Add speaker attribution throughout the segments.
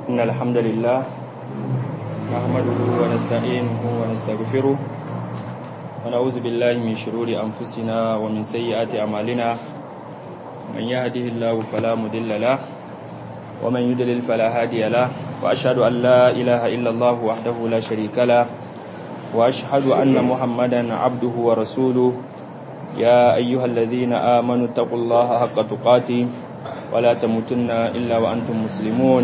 Speaker 1: إن الحمد لله نحمده ونستعينه ونستغفره ونعوذ بالله من شرور أنفسنا ومن سيئات أعمالنا من يهده الله فلا مضل له ومن يضلل فلا هادي له وأشهد أن لا إله إلا الله وحده لا شريك له وأشهد أن محمدا عبده ورسوله يا أيها الذين آمنوا اتقوا الله حق تقاته ولا تموتن إلا وأنتم مسلمون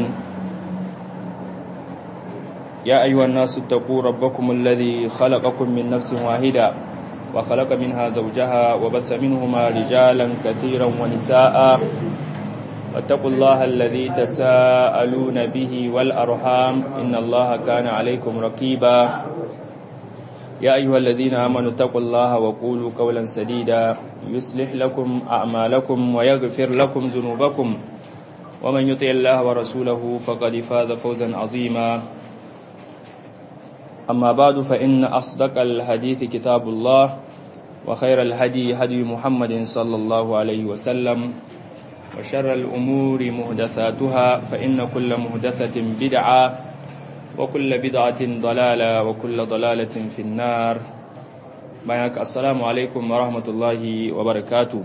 Speaker 1: يا أيها الناس اتقوا ربكم الذي خلقكم من نفس واحدة وخلق منها زوجها وبث منهما رجالا كثيرا ونساء واتقوا الله الذي تساءلون به والأرحام إن الله كان عليكم رقيبا يا أيها الذين آمنوا اتقوا الله وقولوا قولا سديدا يصلح لكم أعمالكم ويغفر لكم ذنوبكم ومن يطع الله ورسوله فقد فاز فوزا عظيما أما بعد فإن أصدق الحديث كتاب الله وخير الهدي هدي محمد صلى الله عليه وسلم وشر الأمور مهدثاتها فإن كل مهدثة بدعة وكل بدعة ضلالة وكل ضلالة في النار بياك السلام عليكم ورحمة الله وبركاته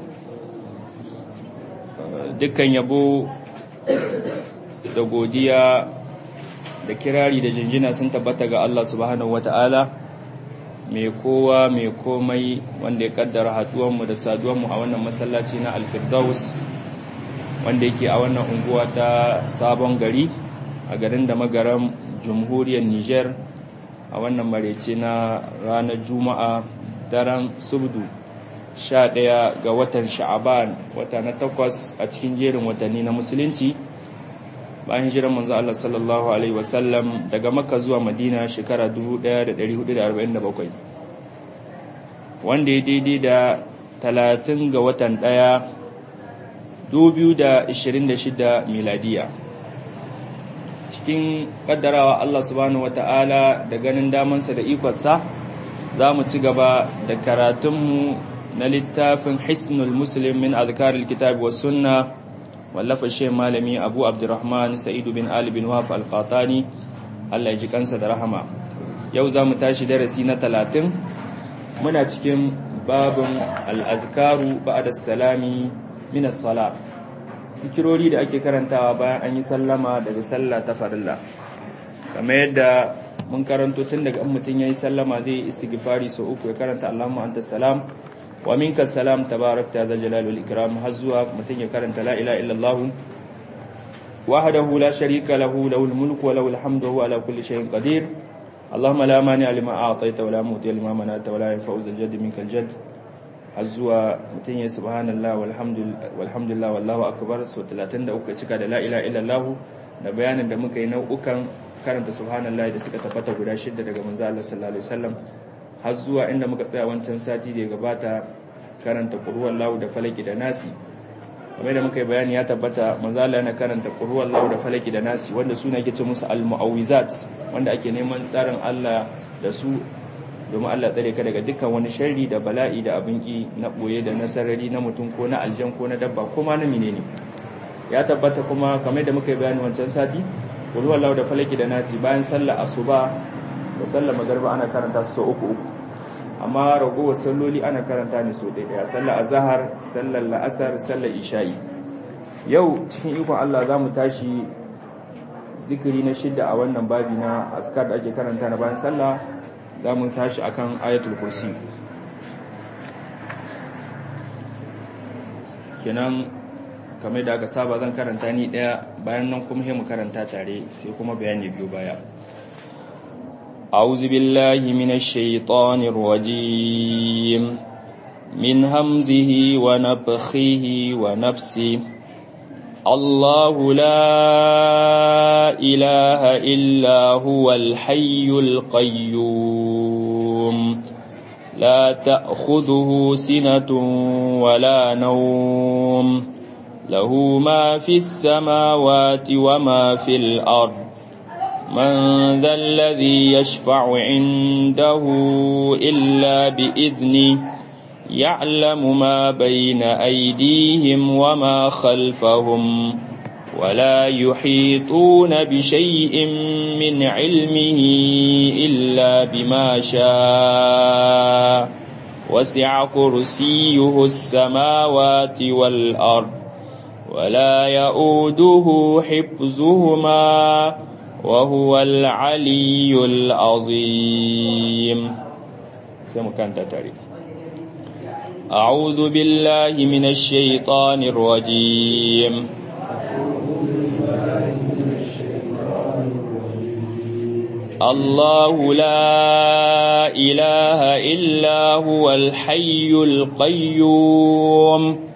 Speaker 1: dukkan yabo da godiya da kirari da jinjina sun tabbata ga Allah subhanahu wata'ala mai kowa mai komai wanda ya kaddara haduwanmu da saduwanmu a wannan masallaci na alfirdaus wanda yake a wannan unguwa ta sabon gari a garin da magaran jamhuriyar Nijar a wannan marece na ranar Juma'a daren Subdu 11 ga watan Sha'aban wata na takwas a cikin jerin watanni na Musulunci bayan hijirar manzo Allah sallallahu alaihi wasallam daga Makka zuwa Madina shekara 1447 wanda ya daidai da 30 ga watan 1 2026 miladiya cikin kaddarawa Allah subhanahu wata'ala da ganin damansa da ikonsa za mu ci gaba da karatunmu na littafin hisnul muslim min azkaril kitab wa sunna wallafa shi malami abu abdurrahman sa'idu bin ali bin waf al-qatani Allah ya ji kansa da rahama yau za mu tashi darasi na talatin muna cikin babin al-azkaru ba'da salami min as-salat zikirori da ake karantawa bayan an yi sallama daga sallah ta farilla kamar yadda mun karanto tun daga an mutum ya yi sallama zai yi istighfari sau uku ya karanta Allahumma anta salam wa minka salam tabarakta zal jalali wal ikram har zuwa mutum ya karanta la ilaha illallah wahdahu la sharika lahu lahul mulku wa lahul hamdu wa ala kulli shay'in qadir اللهم لا مانع لما أعطيت ولا معطي لما منعت ولا ينفع ذا الجد منك الجد har zuwa mutum ya subhanallah walhamdulillah wallahu akbar so 33 cika da la ilaha illallah da bayanin da muka yi nau'ukan karanta subhanallah da suka tabbata guda shidda daga manzo Allah sallallahu alaihi wasallam har zuwa inda muka tsaya wancan sati da ya gabata karanta qur'an lahu da falaki da nasi kamar da muka yi bayani ya tabbata manzo Allah yana karanta qur'an lahu da falaki da nasi wanda suna yake ce musu al-mu'awwizat wanda ake neman tsarin Allah da su domin Allah tsare ka daga dukkan wani sharri da bala'i da abin ki na boye da nasarari na mutum ko na aljan ko na dabba ko ma na menene ya tabbata kuma kamar da muka yi bayani wancan sati kullu wallahu da falaki da nasi bayan sallar asuba da sallar magriba ana karanta su uku uku amma ragowar salloli ana karanta ne so ɗaya sallar azhar sallar la'asar sallar isha'i yau cikin ikon Allah za mu tashi zikiri na shidda a wannan babi na azkar da ake karanta na bayan sallah za mu tashi akan ayatul kursi kenan kamar da aka saba zan karanta ni daya bayan nan kuma mu karanta tare sai kuma bayani biyu baya أعوذ بالله من الشيطان الرجيم من همزه ونفخه ونفسه الله لا إله إلا هو الحي القيوم لا تأخذه سنة ولا نوم له ما في السماوات وما في الأرض من ذا الذي يشفع عنده إلا بإذنه يعلم ما بين أيديهم وما خلفهم ولا يحيطون بشيء من علمه إلا بما شاء وسع كرسيه السماوات والأرض ولا يؤوده حفظهما وهو العلي العظيم سمكان تتري أعوذ بالله من الشيطان الرجيم الله لا إله إلا هو الحي القيوم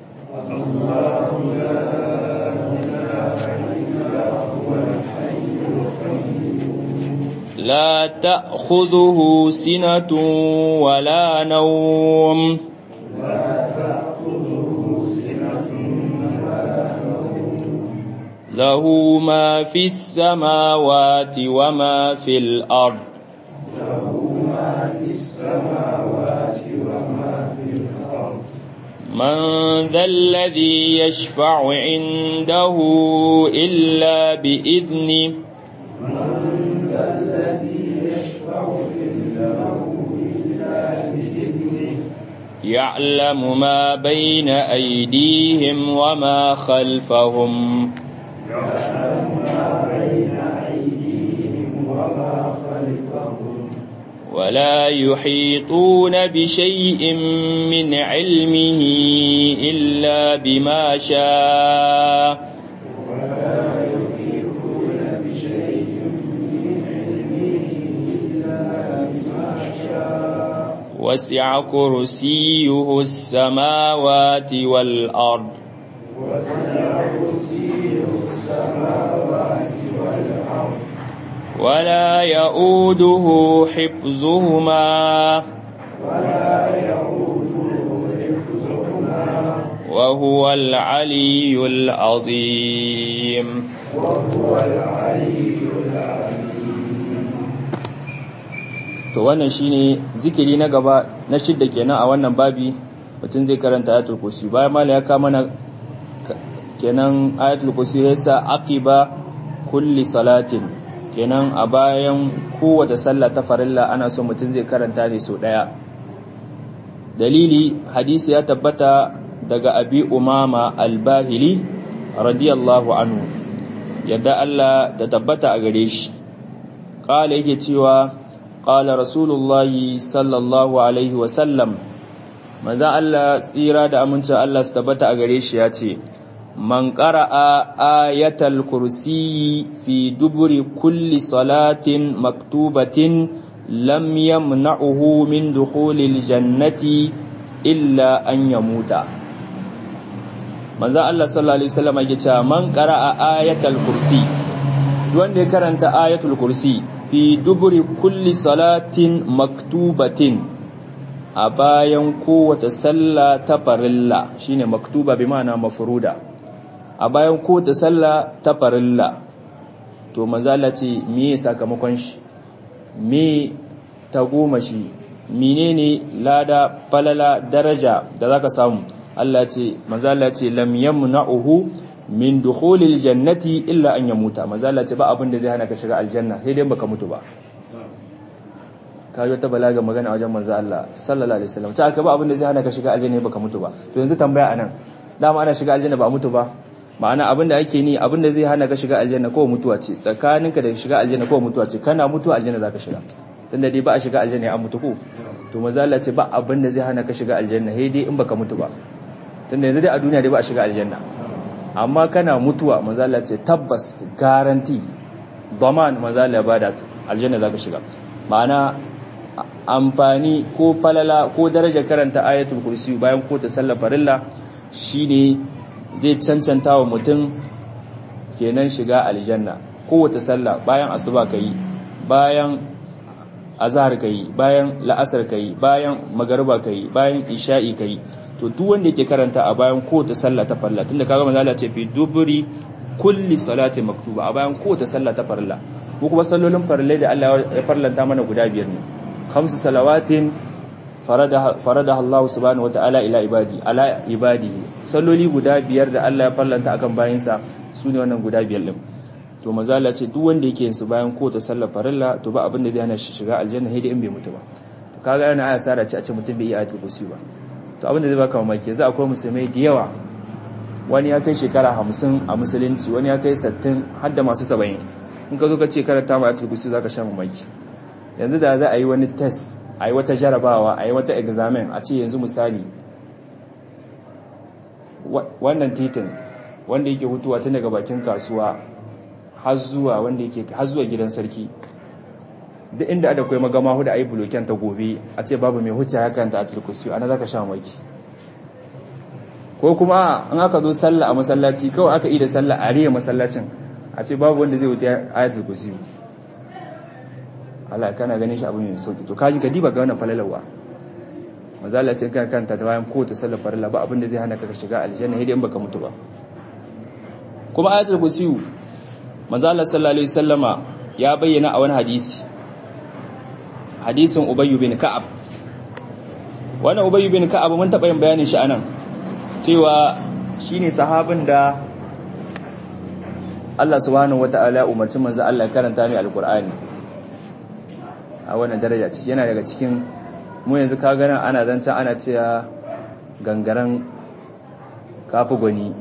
Speaker 1: لا تأخذه سنة ولا نوم له ما في السماوات وما في الأرض من ذا الذي يشفع عنده إلا بإذنه يعلم ما بين أيديهم وما خلفهم ولا يحيطون بشيء من علمه إلا بما شاء وسع كرسيه السماوات والأرض ولا يؤوده حفظهما وهو العلي العظيم وهو العلي to wannan shine zikiri na gaba na shidda kenan a wannan babi mutum zai karanta ayatul kursi bayan mala ya kama na kenan ayatul kursi ya sa aqiba kulli salatin kenan a bayan kowace sallah ta farilla ana so mutum zai karanta ne so daya dalili hadisi ya tabbata daga abi umama al-bahili radiyallahu anhu yadda Allah ta tabbata a gare shi kala yake cewa qala rasulullahi sallallahu alaihi wa sallam maza Allah tsira da amincin Allah su tabbata a gare shi ya ce man qara'a ayatal kursi fi duburi kulli salatin maktubatin lam yamna'uhu min dukhulil jannati illa an yamuta manzo Allah sallallahu alaihi wasallam yake cewa man qara'a ayatal kursi wanda ya karanta ayatul kursi fi duburi kulli salatin maktubatin a bayan kowace sallah ta farilla shine maktuba bi ma'ana mafruda a bayan kowace sallah ta farilla to manzala ce me sakamakon shi me ta goma shi menene lada falala daraja da zaka samu Allah ce manzala ce lam yamna'uhu min dukhulil jannati illa an yamuta manzala ce ba abin da zai hana ka shiga aljanna sai dai baka mutu ba kayo ta balaga magana a wajen manzo Allah sallallahu alaihi wasallam ta aka ba abin da zai hana ka shiga aljanna baka mutu ba to yanzu tambaya anan dama ana shiga aljanna ba mutu ba ma'ana abin da ake ni abin da zai hana ka shiga aljanna ko mutuwa ce tsakaninka da shiga aljanna ko mutuwa ce kana mutuwa aljanna zaka shiga tunda dai ba a shiga aljanna an mutu ko to manzo Allah ce ba abin da zai hana ka shiga aljanna sai dai in baka mutu ba tunda yanzu dai a duniya dai ba a shiga aljanna amma kana mutuwa manzo Allah ce tabbas garanti daman manzo Allah ba da aljanna zaka shiga ma'ana amfani ko falala ko daraja karanta ayatul kursi bayan ko ta sallar farilla shine zai cancanta wa mutum kenan shiga aljanna kowace sallah bayan asuba kai bayan azhar kai bayan la'asar kai bayan magariba kai bayan isha'i kai to duk wanda yake karanta a bayan kowace sallah ta farilla tunda kaga manzo Allah ce fi duburi kulli salati maktuba a bayan kowace sallah ta farilla ko kuma sallolin farillai da Allah ya farlanta mana guda biyar ne khamsu salawatin faradaha faradaha Allah subhanahu wataala ila ibadi ala ibadi salloli guda biyar da Allah ya farlanta akan bayinsa su ne wannan guda biyar din to manzo Allah ce duk wanda yake yin su bayan ko ta sallar farilla to ba abin da zai hana shi shiga aljanna sai dai in bai mutu ba to kaga yana aya sara ce a ce mutum bai yi ayatul kursi ba to abin da zai baka mamaki yanzu akwai musulmai da yawa wani ya kai shekara 50 a musulunci wani ya kai 60 har da masu 70 in ka zo ka ce karanta ma ayatul kursi zaka sha mamaki yanzu da za a yi wani test a yi wata jarabawa a yi wata examen a ce yanzu misali wannan titin wanda yake hutuwa tun daga bakin kasuwa har zuwa wanda yake har zuwa gidan sarki duk inda ada kai magama huda ayi buloken ta gobe a ce babu mai huce hakan ta atul kursi ana zaka sha maki ko kuma an aka zo sallah a masallaci kawai aka yi da sallah a riya masallacin a ce babu wanda zai wuce ayatul kursi Allah kana ganin shi abu mai sauki to kaji ka diba ga wannan falalawa manzo Allah ce kan kanta ta bayan kowace sallar farilla ba abin da zai hana ka shiga aljanna sai dai in baka mutu ba kuma ayatul kursi manzo Allah sallallahu alaihi wasallama ya bayyana a wani hadisi hadisin Ubay bin Ka'ab wannan Ubay bin Ka'ab mun taba yin bayanin shi anan cewa shine sahabin da Allah subhanahu wataala umarci manzo Allah karanta mai alqur'ani a wannan daraja ce yana daga cikin mu yanzu ka ganin ana zancen ana cewa gangaren kafi gwani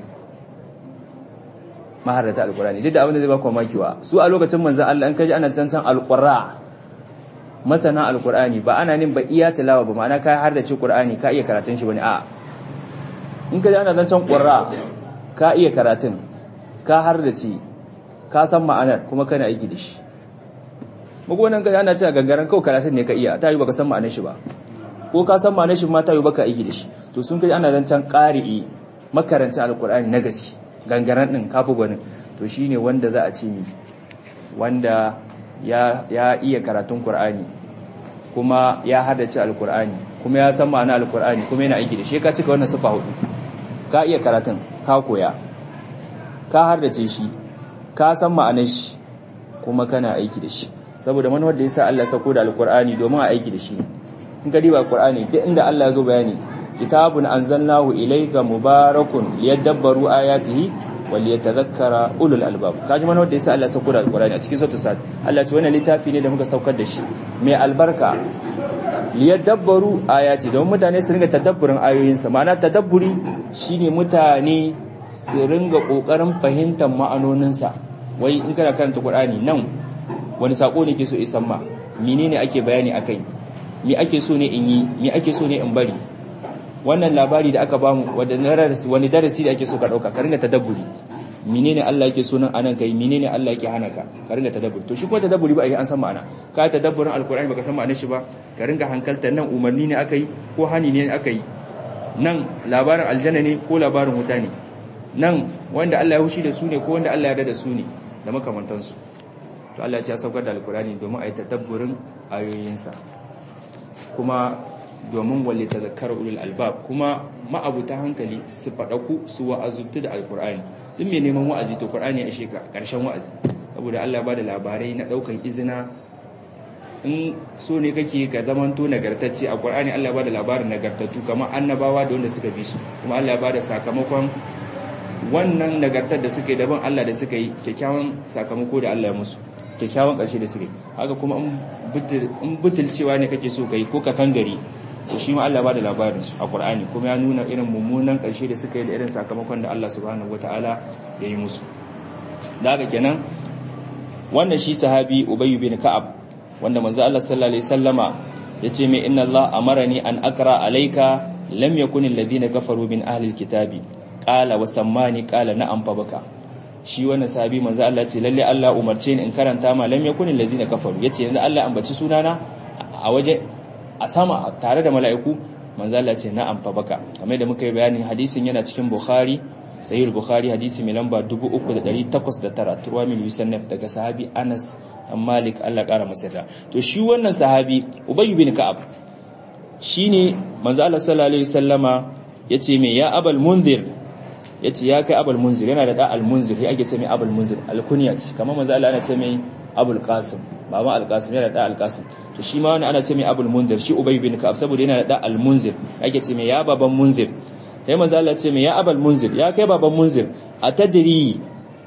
Speaker 1: maharata alkurani duk da abin da zai ba ku makiwa su a lokacin manzan Allah an kaji ana zancen alqurra masana alkurani ba ana nin ba iya tilawa ba ma'ana ka har da ce qur'ani ka iya karatun shi bane a in kaji ana zancen qurra ka iya karatun ka har da ce ka san ma'anar kuma kana aiki da shi magonan kaji ana cewa gangaren kawai karatun ne ka iya ta yi baka san ma'anar shi ba ko ka san ma'anar shi ma ta yi baka aiki da shi to sun kaji ana zancen qari'i makarancin alkurani na gaske gangaren din kafi gwanin to shine wanda za a ce mi wanda ya ya iya karatun Qur'ani kuma ya haddace alkur'ani kuma ya san ma'ana alkur'ani kuma yana aiki da shi ka cika wannan sifa hudu ka iya karatun ka koya ka haddace shi ka san ma'anar shi kuma kana aiki da shi saboda manufar da yasa Allah sako da alkur'ani domin a aiki da shi in ka diba alkur'ani duk inda Allah ya zo bayani kitabun anzalnahu ilayka mubarakun liyadabbaru ayatihi waliyatadhakkara ulul albab kaji mana wanda yasa Allah ya sauko da alqur'ani a cikin suratul sad Allah ce wannan littafi ne da muka saukar da shi mai albarka liyadabbaru ayati don mutane su ringa tadabburin ayoyinsa ma'ana tadabburi shine mutane su ringa kokarin fahimtar ma'anoninsa wai in kana karanta qur'ani nan wani sako ne ke so isan ma menene ake bayani akai me ake so ne in yi me ake so ne in bari wannan labari da aka bamu wani darasi da ake so ka dauka ka ringa tadabburi menene Allah yake so nan anan kai menene Allah yake hana ka ka ringa tadabburi to shi ko tadabburi ba ai an san ma'ana ka tadabburin alkur'ani baka san ma'anar shi ba ka ringa hankalta nan umarni ne akai ko hani ne akai nan labarin aljanna ne ko labarin wuta ne nan wanda Allah ya hushi da su ne ko wanda Allah ya yarda da su ne da makamantansu to Allah ya ce ya saukar da alkur'ani domin a yi tadabburin ayoyinsa kuma domin walle tazakkar ulul albab kuma ma'abuta hankali su faɗaku su wa'azuntu da alkur'ani duk mai neman wa'azi to qur'ani ya sheka karshen wa'azi saboda Allah ba da labarai na daukan izina in so ne kake ka zamanto nagartacce a qur'ani Allah ba da labarin nagartattu kamar annabawa da wanda suka bi su kuma Allah ba da sakamakon wannan nagartar da suka yi daban Allah da suka yi kyakkyawan sakamako da Allah ya musu kyakkyawan ƙarshe da suka yi haka kuma in butulcewa ne kake so kai ko ka kangare to shi ma Allah ba da labarin su a Qur'ani kuma ya nuna irin mummunan ƙarshe da suka yi da irin sakamakon da Allah subhanahu wataala ya yi musu da haka kenan wannan shi sahabi Ubay bin Ka'ab wanda manzo Allah sallallahu alaihi wasallama yace mai inna Allah amarani an akra alayka lam yakun alladhina kafaru min ahli alkitabi qala wa sammani qala na'am fa baka shi wannan sahabi manzo Allah ce lalle Allah umarce ni in karanta ma lam yakun allazina kafaru yace yanzu Allah ambaci sunana a waje a sama tare da mala'iku manzo Allah ce na'am fa baka kamar da muka yi bayani hadisin yana cikin Bukhari sahih Bukhari hadisi mai lamba 3809 turwa min yusannaf daga sahabi Anas dan Malik Allah kara masa da to shi wannan sahabi Ubay bin Ka'ab shine manzo Allah sallallahu alaihi wasallama yace me ya abal munzir yace ya kai abul munzir yana da da al munzir ya ake ce mai abul munzir al kunyat kamar manzo Allah ana ce mai abul qasim baba al qasim yana da al qasim to shi ma wani ana ce mai abul munzir shi ubay bin ka'ab saboda yana da da al munzir ake ce mai ya baban munzir sai manzo Allah ce mai ya abul munzir ya kai baban munzir atadri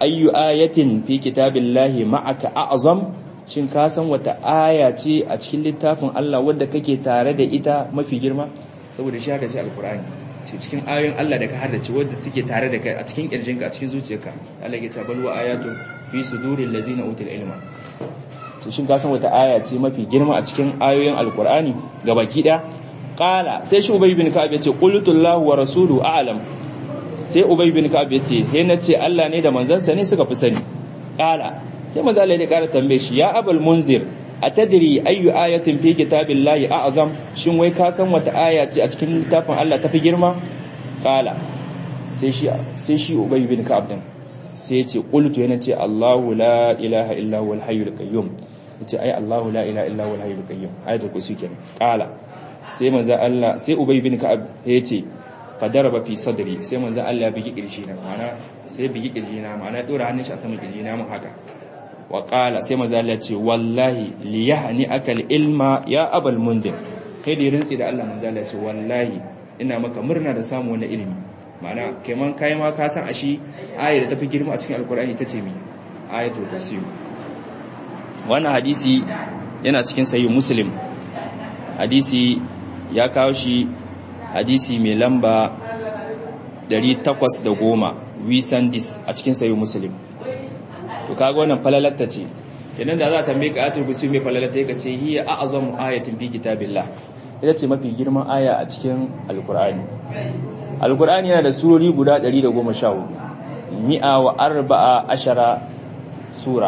Speaker 1: ayyu ayatin fi kitabillahi ma'aka a'zam shin ka san wata aya ce a cikin littafin Allah wadda kake tare da ita mafi girma saboda shi haka ce alkur'ani ce cikin ayoyin Allah da ka haddace wadda suke tare da kai a cikin kirjinka a cikin zuciyarka Allah ya ce bal wa ayatu fi suduril ladzina utul ilma to shin ka san wata aya ce mafi girma a cikin ayoyin alkur'ani gabaki daya qala sai shi ubay bin ka'ab yace qultu Allahu wa rasuluhu a'lam sai ubay bin ka'ab yace he nace Allah ne da manzansa ne suka fi sani qala sai manzo Allah ya kara tambaye shi ya abul munzir atadri ayu ayatin fi kitabillahi a'zam shin wai ka san wata aya ce a cikin littafin Allah tafi girma qala sai shi sai shi ubay bin ka'ab din sai ya ce qultu yana ce Allahu la ilaha illa huwal hayyul qayyum yace ai Allahu la ilaha illa huwal hayyul qayyum ayatul kursi kenan qala sai manzo Allah sai ubay bin ka'ab ya ce fadaraba fi sadri sai manzo Allah ya bigi kirji na ma'ana sai bigi kirji na ma'ana dora hannun shi a saman kirji na mun haka wa qala sai manzo Allah ya ce wallahi li yahni akal ilma ya abal mundir kai da rintsi da Allah manzo Allah ya ce wallahi ina maka murna da samu wannan ilimi ma'ana keman kai ma ka san ashi ayar da tafi girma a cikin alkur'ani tace mi ayatul kursi wannan hadisi yana cikin sahih muslim hadisi ya kawo shi hadisi mai lamba 810 wisandis a cikin sayi muslim to kaga wannan falalatta ce kenan da za ta tambaye ka ayatul kursi mai falalatta yake ce hiya a'zamu ayatin fi kitabillah ita ce mafi girman aya a cikin alqur'ani alqur'ani yana da surori guda 114 mi'a wa arba'a ashara sura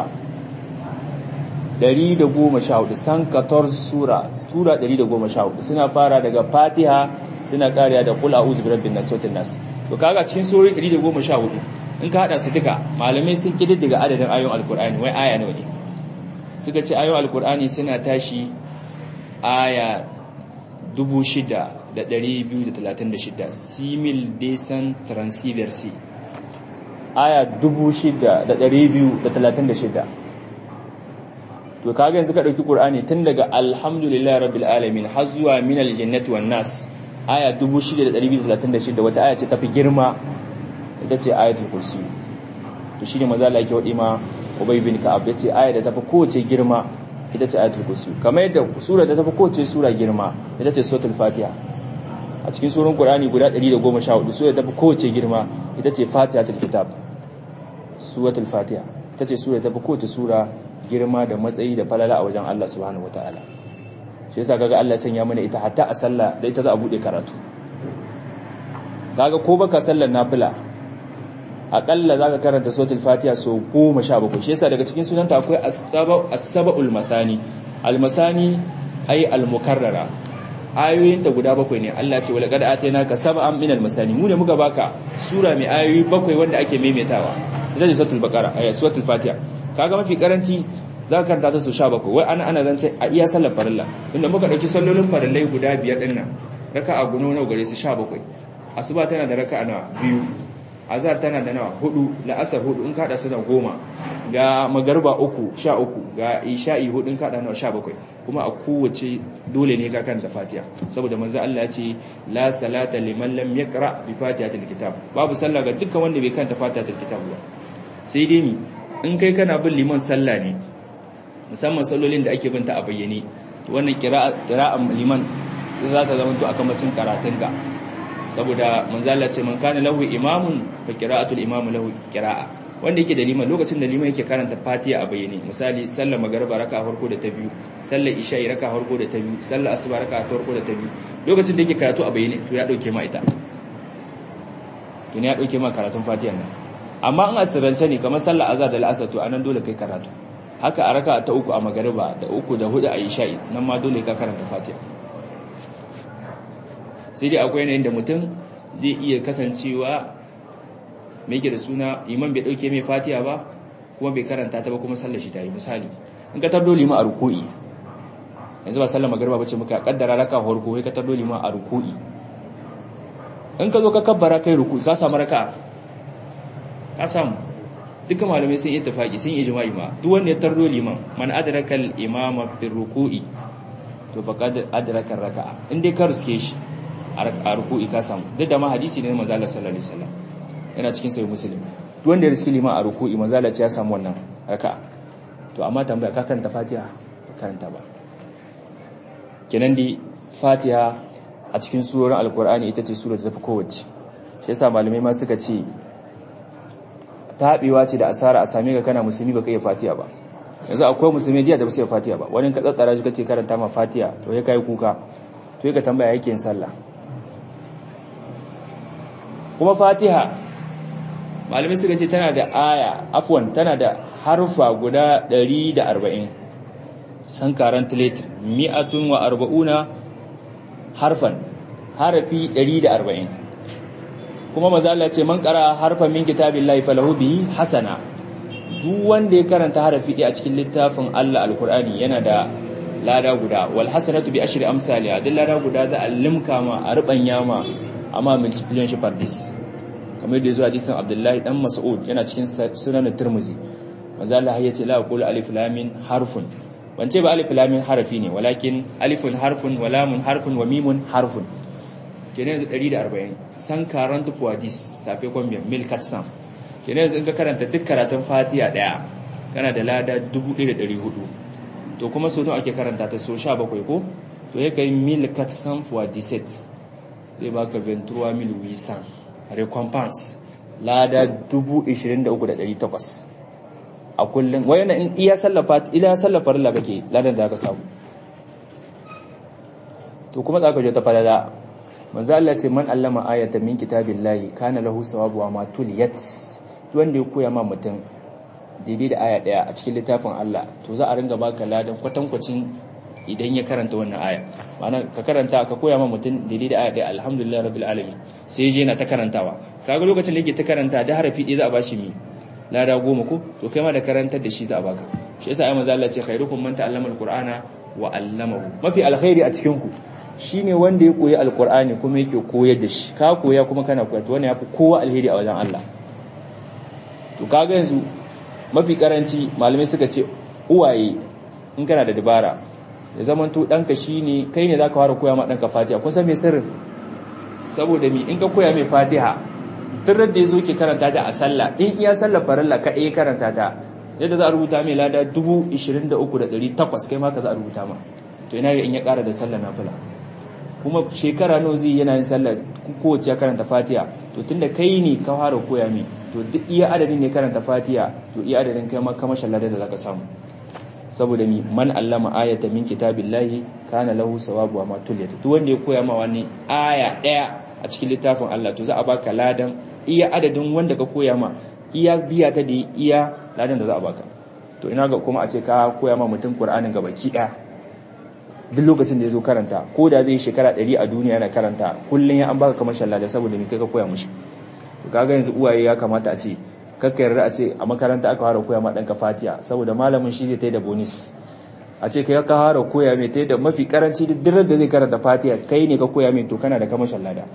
Speaker 1: 114 san 14 sura sura 114 suna fara daga fatiha suna kariya da kula a'udhu birabbin nas sautin nas to kaga cikin surori 114 in ka hada su duka malamai sun kididdiga adadin ayoyin alkur'ani wai aya nawa ne suka ce ayoyin alkur'ani suna tashi aya 6236 simil desan transversi aya 6236 to kaga yanzu ka dauki qur'ani tun daga alhamdulillahi rabbil alamin har zuwa minal jannati wan nas aya 6236 wata aya ce tafi girma ita ce ayatul kursi to shine maza Allah yake wadi ma Ubay bin Ka'ab yace aya da tafi kowace girma ita ce ayatul kursi kamar yadda sura da tafi kowace sura girma ita ce suratul fatiha a cikin surun qur'ani guda 114 sura da tafi kowace girma ita ce fatihatul kitab suratul fatiha ita ce sura da tafi kowace sura girma da matsayi da falala a wajen Allah subhanahu wataala shi yasa kaga Allah sanya mana ita hatta a sallah da ita za a bude karatu kaga ko baka sallar nafila akalla zaka karanta suratul fatiha so 17 shi yasa daga cikin sunanta akwai as-saba'ul mathani al-masani ay al-mukarrara ayoyin ta guda bakwai ne Allah ce wala qad atainaka sab'an minal masani mu ne muka baka sura mai ayoyi bakwai wanda ake maimaitawa ita ce suratul baqara ay suratul fatiha kaga mafi karanci za ka karanta ta su sha bakwai wai ana ana zance a iya sallar farilla inda muka ɗauki sallolin farillai guda biyar ɗin nan raka a guno nawa gare su sha bakwai asuba tana da raka nawa biyu azhar tana da nawa hudu la'asar hudu in kaɗa su da goma ga magarba uku sha uku ga isha'i hudu in kaɗa nawa sha bakwai kuma a kowace dole ne ka karanta fatiha saboda manzo Allah ya ce la salata liman lam yaqra bi fatihatil kitab babu sallah ga dukkan wanda bai karanta fatihatil kitab ba sai dai ni in kai kana bin liman sallah ne musamman sallolin da ake binta a bayyane wannan kira'an liman za ta zama to akan macin karatunka saboda manzala ce man kana lahu imamun fa qira'atul imamu lahu qira'a wanda yake da liman lokacin da liman yake karanta fatiha a bayyane misali sallar magriba raka farko da ta biyu sallar isha'i raka farko da ta biyu sallar asuba raka farko da ta biyu lokacin da yake karatu a bayyane to ya dauke ma ita to ne ya dauke ma karatun fatiha nan amma in asirrance ne kamar sallar azhar da al'asr to anan dole kai karatu haka a raka ta uku a magariba da uku da hudu a isha'i nan ma dole ka karanta fatiha sai dai akwai yanayin da mutum zai iya kasancewa mai ke da suna iman bai dauke mai fatiha ba kuma bai karanta ta ba kuma sallar shi ta yi misali in ka tardo lima a ruku'i yanzu ba sallar magariba ba ce muka kaddara raka farko sai ka tardo lima a ruku'i in ka zo ka kabbara kai ruku'i ka samu raka ka samu duka malamai sun yi tafaki sun yi ijma'i ma duk wanda ya tardo liman man adraka al-imama fi ruku'i to faqad adraka raka'a in dai ka riske shi a ruku'i ka samu duk da ma hadisi ne manzo Allah sallallahu alaihi wasallam yana cikin sahih muslim duk wanda ya riski liman a ruku'i manzo Allah ya samu wannan raka'a to amma tambaya ka karanta fatiha ba karanta ba kenan di fatiha a cikin surorin alkur'ani ita ce sura da tafi kowace shi yasa malamai ma suka ce taɓewa ce da asara a same ka kana musulmi baka iya fatiha ba yanzu akwai musulmi jiya da ba su iya fatiha ba wani ka tsatsara shi kace karanta ma fatiha to ya kai kuka to ya ka tambaya yake yin sallah kuma fatiha malamai suka ce tana da aya afwan tana da harfa guda 140 san karanta letter mi'atun wa arba'una harfan harafi 140 kuma maza Allah ce man qara harfan min kitabillahi falahu bihi hasana duk wanda ya karanta harafi ɗaya a cikin littafin Allah alkur'ani yana da lada guda wal hasanatu bi ashri amsalha duk lada guda za a limka ma a rubanya ma amma multiplication shi pardis kamar da zuwa hadisin Abdullahi dan Mas'ud yana cikin sunan Tirmidhi maza Allah ya ce la aqulu alif lam mim harfun ban ce ba alif lam mim harafi ne walakin alifun harfun wa lamun harfun wa mimun harfun kenan yanzu 140 san karanta hadis safe combien 1400 kenan yanzu in ka karanta duk karatun fatiha daya kana da lada 1400 to kuma so nawa ake karanta ta so 17 ko to ya kai 1400 fois 17 zai baka 23800 recompense lada 23800 a kullum wayana in iya sallafa ila sallafa rilla kake ladan da ka samu to kuma zaka je ta falala manzo Allah ce man allama ayatan min kitabillahi kana lahu sawabu wa ma tuliyat wanda ya koya ma mutum daidai da aya daya a cikin littafin Allah to za a ringa baka ladan kwatankwacin idan ya karanta wannan aya ma'ana ka karanta ka koya ma mutum daidai da aya daya alhamdulillah rabbil alamin sai je yana ta karantawa kaga lokacin da yake ta karanta da harafi ɗaya za a bashi mi lada goma ko to kai ma da karantar da shi za a baka shi yasa ayi manzo Allah ce khairukum man ta'allama alqur'ana wa 'allamahu mafi alkhairi a cikin ku shine wanda ya koyi alqur'ani kuma yake koyar da shi ka koya kuma kana koyar to wannan yafi kowa alheri a wajen Allah to kaga yanzu mafi karanci malamai suka ce uwaye in kana da dabara ya zaman to danka shine kai ne zaka fara koya ma danka Fatiha kun san me sirrin saboda mi in ka koya mai Fatiha tun da yazo ke karanta ta a sallah in iya sallar farilla ka eh karanta ta yadda za a rubuta mai lada 23800 kai ma ka za a rubuta ma to ina ga in ya kara da sallar nafila kuma shekara nawa zai yana yin sallar kowace ya karanta Fatiha to tunda kai ne ka fara koya mai to duk iya adadin ne karanta fatiha to iya adadin kai maka mashallada da zaka samu saboda mi man allama ayata min kitabillahi kana lahu sawabu ma tuliyat duk wanda ya koya ma wani aya daya a cikin littafin Allah to za a baka ladan iya adadin wanda ka koya ma iya biya ta da iya ladan da za a baka to ina ga kuma a ce ka koya ma mutum Qur'anin ga baki daya duk lokacin da ya zo karanta ko da zai shekara 100 a duniya yana karanta kullun ya an baka kamar shallada saboda mi kai ka koya mushi kaga yanzu uwaye ya kamata a ce kakka yarda a ce a makaranta aka fara koya ma ɗanka fatiya saboda malamin shi zai tai da bonus a ce kai ka fara koya mai tai da mafi karanci duk dirar da zai karanta fatiya kai ne ka koya mai to kana da kamashin lada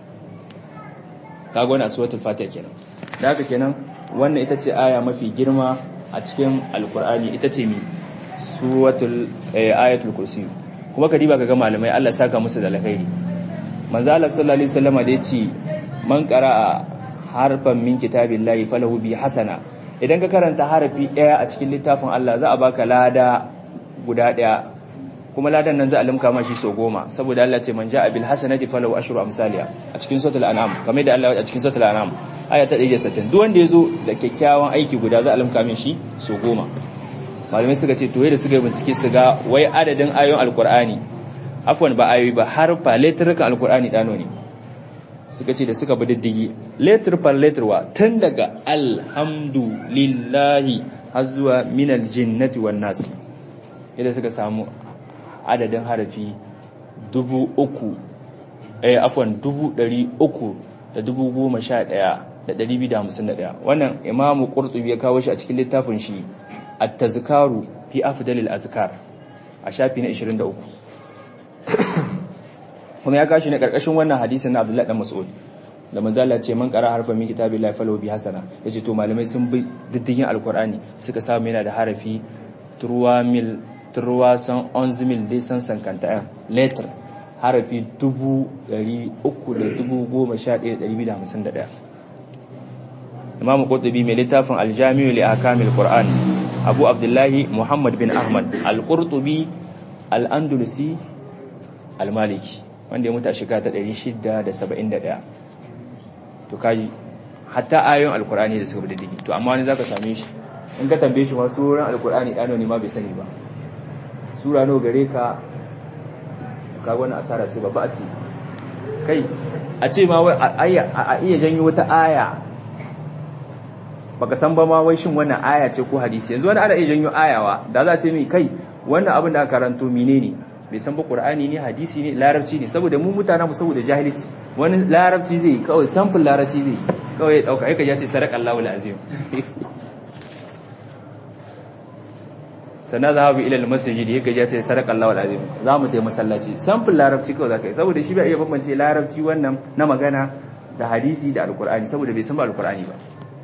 Speaker 1: kaga wannan suratul fatiha kenan da haka kenan wannan ita ce aya mafi girma a cikin alkur'ani ita ce mi suratul ayatul kursi kuma ka diba kaga malamai Allah saka musu da alkhairi manzo Allah sallallahu alaihi wasallam da yace man qara'a harfan min kitabillahi falahu bi hasana idan ka karanta harafi daya a cikin littafin Allah za a baka lada guda daya kuma ladan nan za a limka mashi so goma saboda Allah ce man ja'a bil hasanati falahu ashru amsalia a cikin suratul an'am kamar da Allah a cikin suratul an'am aya ta 160 duk wanda yazo da kyakkyawan aiki guda za a limka min shi so goma malamai suka ce to da suka bincike su ga wai adadin ayoyin alqur'ani afwan ba ayoyi ba harfa letrukan alqur'ani dano ne suka ce da suka bi diddigi letter par letter wa tun daga alhamdulillahi har zuwa minal jinnati wan nas idan suka samu adadin harafi dubu uku eh afwan dubu ɗari uku da dubu goma sha ɗaya da ɗari biyu da hamsin da ɗaya wannan imamu ƙurtubi ya kawo shi a cikin littafin shi at-tazkaru fi afdalil azkar a shafi na 23 kuma ya kashi ne karkashin wannan hadisin na Abdullahi dan Mas'ud da manzo Allah ce man qara harfa min kitabillahi falahu bi hasana yace to malamai sun bi diddigin alqur'ani suka samu yana da harafi 3000 311 dai san sankanta letter harafi 311,251 imam qurtubi mai littafin al-jami'u li ahkamil qur'an abu abdullahi muhammad bin ahmad al-qurtubi al-andalusi al-maliki wanda ya mutu a shekara ta 671 to kaji hatta ayoyin alkur'ani da suka bi diddigi to amma wani zaka same shi in ka tambaye shi ma suran alkur'ani ɗano ne ma bai sani ba sura no gare ka ka wani asara ce babba a ce kai a ce ma a iya janyo wata aya baka san ba ma wai shin wannan aya ce ko hadisi yanzu wani ana iya janyo ayawa da za a ce mai kai wannan abin da aka karanto menene bai san ba qur'ani ne hadisi ne larabci ne saboda mu mutane mu saboda jahilci wani larabci zai yi kawai sample larabci zai yi kawai ya dauka yake ya ce sadaqallahu alazim sana zahabu ila almasjid yake ya ce sadaqallahu alazim za mu tayi masallaci sample larabci kawai zakai saboda shi bai iya bambance larabci wannan na magana da hadisi da alqur'ani saboda bai san ba alqur'ani ba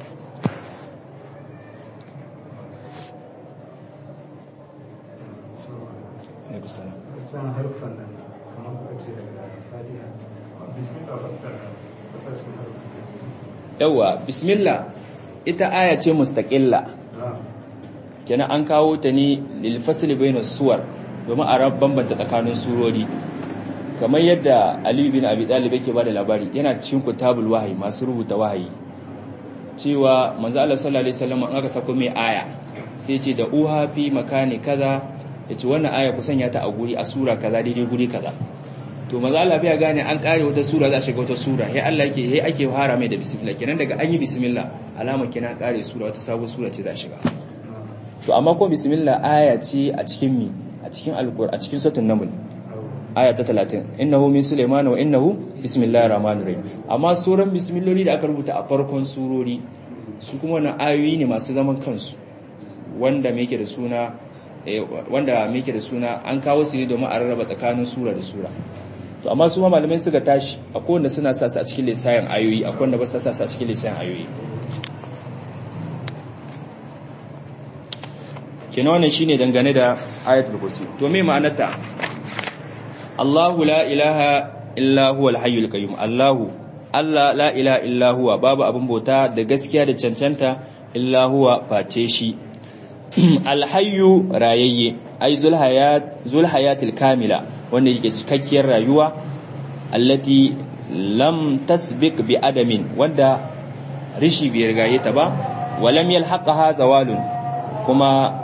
Speaker 2: can harfan nan kamar kuka ce daga fatiha bismillah fassara fassara harfan
Speaker 1: yawa bismillah ita aya ce mustaqilla kenan an kawo ta ne lil fasli bainas suwar domin a bambanta tsakanin surori kamar yadda Ali bin Abi Talib yake bada labari yana cikin kutabul wahyi masu rubuta wahayi cewa manzo Allah sallallahu alaihi wasallam an aka sako mai aya sai ce da uha fi makani kaza yace wannan aya ku sanya ta a guri a sura kaza daidai guri kaza to manzo Allah bai gane an kare wata sura za a shiga wata sura sai Allah yake sai ake fara mai da bismillah kenan daga an yi bismillah alama kenan kare sura wata sabuwar sura ce za a shiga to amma ko bismillah aya ce a cikin mi a cikin alqur a cikin suratul naml aya ta 30 innahu min sulaiman wa innahu bismillahir rahmanir rahim amma suran bismilloli da aka rubuta a farkon surori su kuma wannan ayoyi ne masu zaman kansu wanda me yake da suna wanda me yake da suna an kawo su ne domin a rarraba tsakanin sura da sura to amma su ma malamai suka tashi akwai wanda suna sa su a cikin lissayin ayoyi akwai wanda ba sa sa su a cikin lissayin ayoyi kenan wannan shine dangane da ayatul kursi to me ma'anarta Allahu la ilaha illa huwa al-hayyul qayyum Allahu Allah la ilaha illa huwa babu abin bauta da gaskiya da cancanta illa huwa face shi al-hayyu rayayye ay zul hayat zul hayatil kamila wanda yake cikakkiyar rayuwa allati lam tasbiq bi adamin wanda rishi bai rigaye ta ba walam yalhaqaha zawalun kuma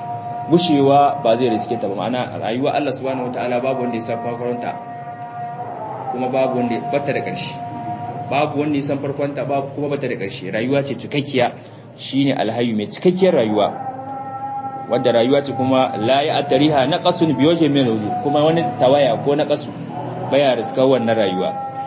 Speaker 1: gushewa ba zai riske ta ba ma'ana rayuwa Allah subhanahu wataala babu wanda ya san farkonta kuma babu wanda bata da ƙarshe babu wanda ya san farkonta babu kuma bata da ƙarshe rayuwa ce cikakkiya shine alhayyu mai cikakkiyar rayuwa wadda rayuwa ce kuma la ya atariha naqasun bi wajhi min kuma wani tawaya ko naqasu baya riska wannan rayuwa